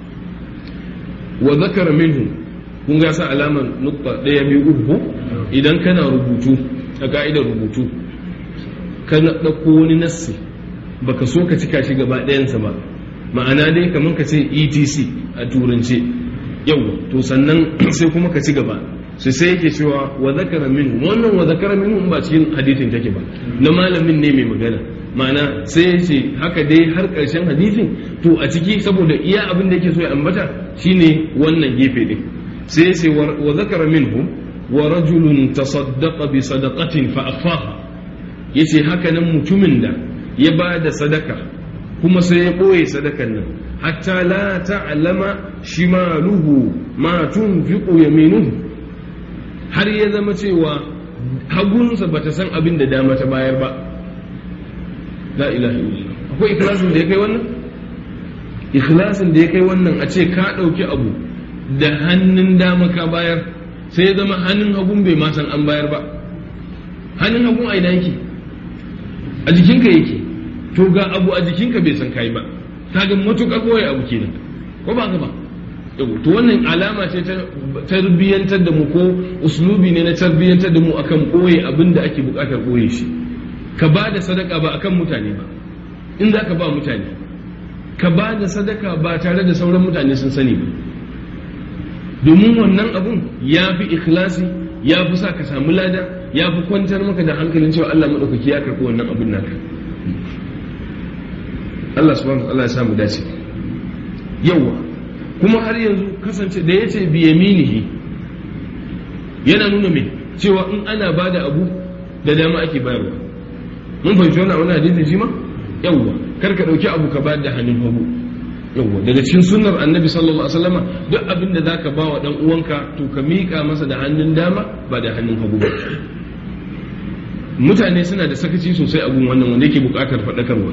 Speaker 1: wa zakara minhu kun ga sa alamar nukta ɗaya biyu uku idan kana rubutu a ka'idar rubutu kana ɗauko wani nassi baka so ka cika shi gaba ɗayansa ba ma'ana dai kamar ka ce etc a turance yau to sannan sai kuma ka ci gaba sai sai yake cewa wa zakara minhu wannan wa zakara minhu ba cikin hadithin take ba na malamin ne mai magana ma'ana sai ya ce haka dai har ƙarshen hadithin to a ciki saboda iya abin da yake so ya ambata shine wannan gefe din sai ya ce wa zakara minhu wa rajulun tasaddaqa bi sadaqatin fa akhfaha yace haka nan mutumin da ya ba da sadaka kuma sai ya ɓoye sadakan nan hatta la ta'lama shimaluhu ma tunfiqu yaminuhu har ya zama cewa hagunsa bata san abin da dama ta bayar ba la ilaha illallah akwai ikhlasin da ya kai wannan ikhlasin da ya kai wannan a ce ka ɗauki abu da hannun dama ka bayar sai ya zama hannun hagun bai ma san an bayar ba hannun hagun a ina yake a jikinka yake to ga abu a jikinka bai san kai ba ta ga matuƙa kawai abu kenan ko ba ka ba to wannan alama ce ta tarbiyyantar da mu ko uslubi ne na tarbiyyantar da mu akan ɓoye abin da ake buƙatar ɓoye shi ka ba da sadaka ba akan mutane ba in za ka ba mutane ka ba da sadaka ba tare da sauran mutane sun sani ba domin wannan abun ya fi ikhlasi ya fi sa ka samu lada ya fi kwantar maka da hankalin cewa Allah maɗaukaki ya karɓi wannan abin naka Allah subhanahu wa ta'ala ya samu dace yawa kuma har yanzu kasance da yace bi yaminihi yana nuna me cewa in ana bada abu da dama ake bayarwa mun fahimci wannan wannan hadisi shi ma yawa kar ka dauki abu ka bayar da hannun hagu yawwa daga cikin sunnar annabi sallallahu alaihi wasallama duk abin da zaka ba wa dan uwanka to ka miƙa masa da hannun dama ba da hannun hagu ba mutane suna da sakaci sosai a gun wannan wanda yake buƙatar faɗakarwa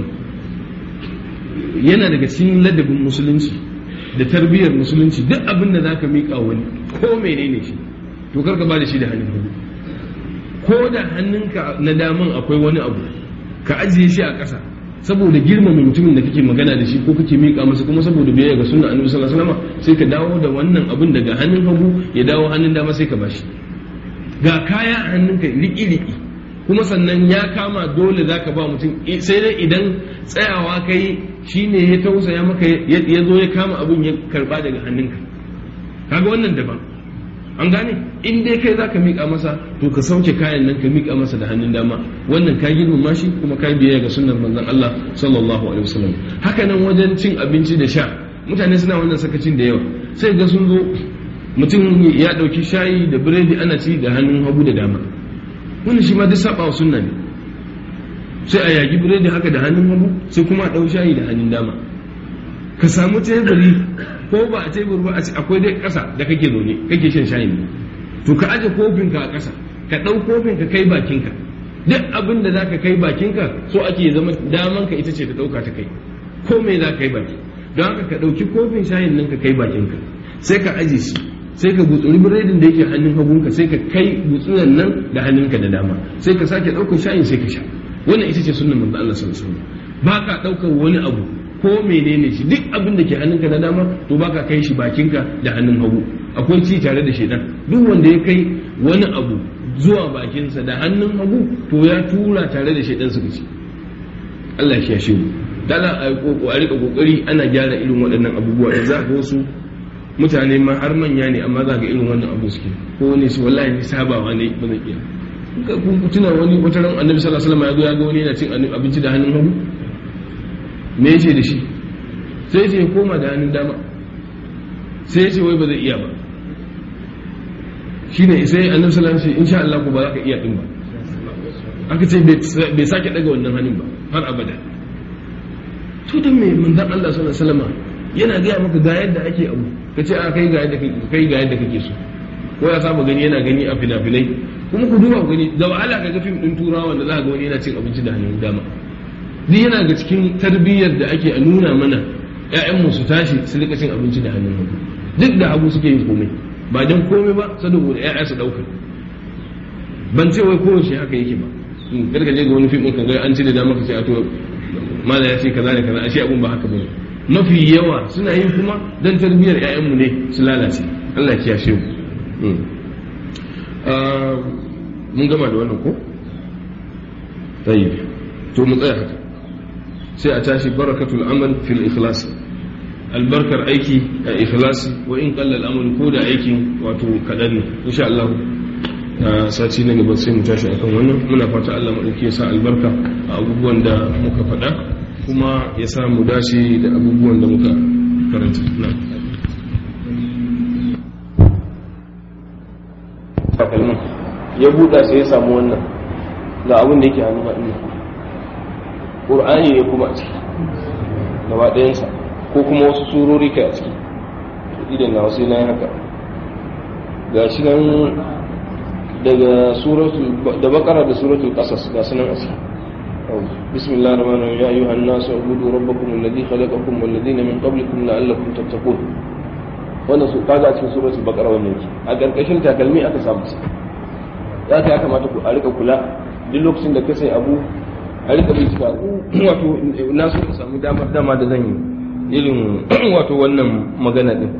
Speaker 1: yana daga cikin ladabin musulunci da tarbiyyar musulunci duk abin da zaka miƙa wani ko menene shi to kar ka ba da shi da hannun hagu ko da hannunka na daman akwai wani abu ka ajiye shi a ƙasa saboda girmama mutumin da kake magana da shi ko kake miƙa masa kuma saboda biyayya ga sunna annabi sallallahu alaihi wasallam sai ka dawo da wannan abin daga hannun hagu ya dawo hannun dama sai ka bashi ga kaya a hannunka riki-riki kuma sannan ya kama dole zaka ba mutum sai dai idan tsayawa kai shine ya tausaya maka ya zo ya kama abin ya karba daga hannunka kaga wannan daban an gane in dai kai zaka miƙa masa to ka sauke kayan nan ka miƙa masa da hannun dama wannan ka girmama shi kuma ka biyayya ga sunnar manzon Allah sallallahu alaihi wasallam haka nan wajen cin abinci da sha mutane suna wannan sakacin da yawa sai ga sun zo mutum ya ɗauki shayi da biredi ana ci da hannun hagu da dama wannan shi ma duk saba wa sunna ne sai a yagi biredi haka da hannun hagu sai kuma a ɗau shayi da hannun dama ka samu teburi ko ba a tebur ba akwai dai ƙasa da kake zaune kake shan shayin ne to ka aje kofinka a ƙasa ka ɗau kofin ka kai bakinka duk abin da zaka kai bakinka so ake zama daman ka ita ce ta ɗauka ta kai ko me za ka kai baki don haka ka ɗauki kofin shayin nan ka kai bakinka sai ka aje shi sai ka gutsuri biredin da yake hannun hagunka sai ka kai gutsuran nan da hannunka da dama sai ka sake ɗaukar shayin sai ka sha wannan ita ce sunnan manzo Allah sallallahu alaihi wasallam ba ka ɗaukar wani abu ko menene shi duk abin da ke hannunka na dama to baka kai shi bakinka da hannun hagu akwai ci tare da shedan duk wanda ya kai wani abu zuwa bakinsa da hannun hagu to ya tura tare da shedan suka ci Allah ya shi mu dala a rika kokari ana gyara irin waɗannan abubuwa da za ga wasu mutane ma har manya ne amma za ga irin wannan abu suke ko wani su wallahi ni sabawa ne ba zan iya ku tuna wani wata ran annabi sallallahu alaihi wasallam ya zo ya ga wani yana cin abinci da hannun hagu me yace da shi sai ce ya koma da hannun dama sai ya ce wai ba zai iya ba shine sai annabi sallallahu alaihi wasallam insha Allah ko ba za ka iya din ba aka ce bai sake daga wannan hannun ba har abada to dan me manzon Allah sallallahu alaihi wasallam yana gaya maka ga yadda ake abu ka ce a kai ga yadda kake kai ga yadda kake so ko ya saba gani yana gani a fina-finai kuma ku duba gani da wahala ka ga fim din turawa wanda za ka ga wani yana cin abinci da hannun dama duk yana ga cikin tarbiyyar da ake a nuna mana ƴaƴanmu su tashi su rika cin abinci da hannun hagu duk da hagu suke yin komai ba don komai ba saboda ƴaƴa su ɗauka ban ce wai kowace haka yake ba karka je ga wani fim ɗin ka ga an ci da dama ka ce a to mala ya ce kaza da kaza ashe abun ba haka bane mafi yawa suna yin kuma dan tarbiyyar ƴaƴanmu ne su lalace Allah ya kiyashe mu mun gama da wannan ko tayyib to mu tsaya haka sai a tashi barakatul amal fil ikhlas albarkar aiki a ikhlasi wa in qalla al ko da aikin wato kadan ne insha Allah a sati na gaba sai mu tashi akan wannan muna fata Allah madauki ya sa albarka a abubuwan da muka faɗa kuma ya sa mu dace da abubuwan da muka karanta na ya buɗa sai ya samu wannan ga abin da yake hannu haɗin ƙur'ani ne kuma a ciki gaba ɗayansa ko kuma wasu surori kai a ciki idan na wasu na haka ga shi nan daga da bakara da suratul ƙasas ga su nan a ciki بسم الله الرحمن الرحيم يا أيها الناس اعبدوا ربكم الذي خلقكم والذين من قبلكم لعلكم تتقون wannan su kaga a cikin suratul baqara wannan yake a karkashin takalmi aka samu su ya ta kamata ku a rika kula duk lokacin da ka sai abu a rika bincika wato na so samu damar dama da zan yi irin wato wannan magana din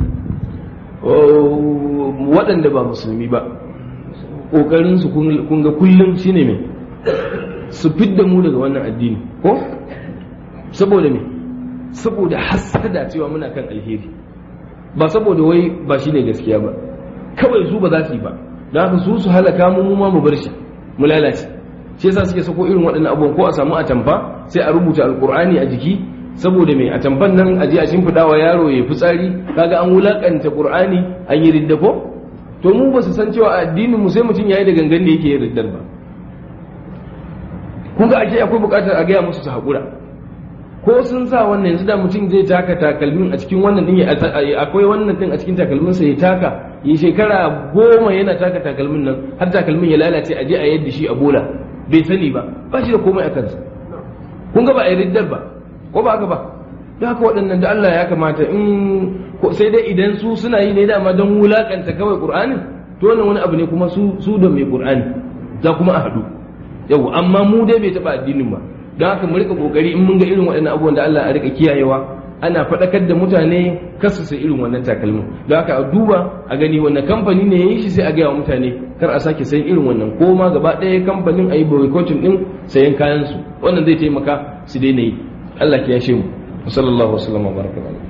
Speaker 1: waɗanda ba musulmi ba ƙoƙarin su kun ga kullum shine me su fidda mu daga wannan addini ko saboda me saboda hasada cewa muna kan alheri ba saboda wai ba shine gaskiya ba kawai su ba za su yi ba da haka su su halaka mu mu ma mu bar shi mu lalace shi yasa suke sako irin waɗannan abubuwan ko a samu a tamfa sai a rubuta alkur'ani a jiki saboda mai a tamfan nan a je a shimfiɗa wa yaro ya fitsari kaga an wulakanta qur'ani an yi ridda ko to mu ba su san cewa addinin mu sai mutum yayi da gangan da yake yin riddar ba kun ga ake akwai buƙatar a gaya musu su haƙura
Speaker 2: ko sun sa wannan yanzu da mutum zai taka takalmin a cikin wannan din akwai wannan din a cikin takalmin sa ya taka yi shekara goma yana taka takalmin nan har takalmin ya lalace a je a yadda shi a bola bai sani ba ba shi da komai a kansa kun ga ba a yi riddar ba ko ba haka ba da haka waɗannan da Allah ya kamata in sai dai idan su suna yi ne dama don wulakanta kawai Qur'anin to wannan wani abu ne kuma su su da mai Qur'ani za kuma a haɗu yau amma mu dai bai taɓa addinin ba don haka mu rika kokari in mun ga irin waɗannan abubuwan da Allah a rika kiyayewa ana faɗakar da mutane kasu sai irin wannan takalmin don haka a duba a gani wannan kamfani ne ya yi shi sai a gaya wa mutane kar a sake sayan irin wannan ko ma gaba ɗaya kamfanin a yi boycotting ɗin sayan kayansu wannan zai taimaka su daina yi Allah ya yashe mu sallallahu alaihi wa sallam wa baraka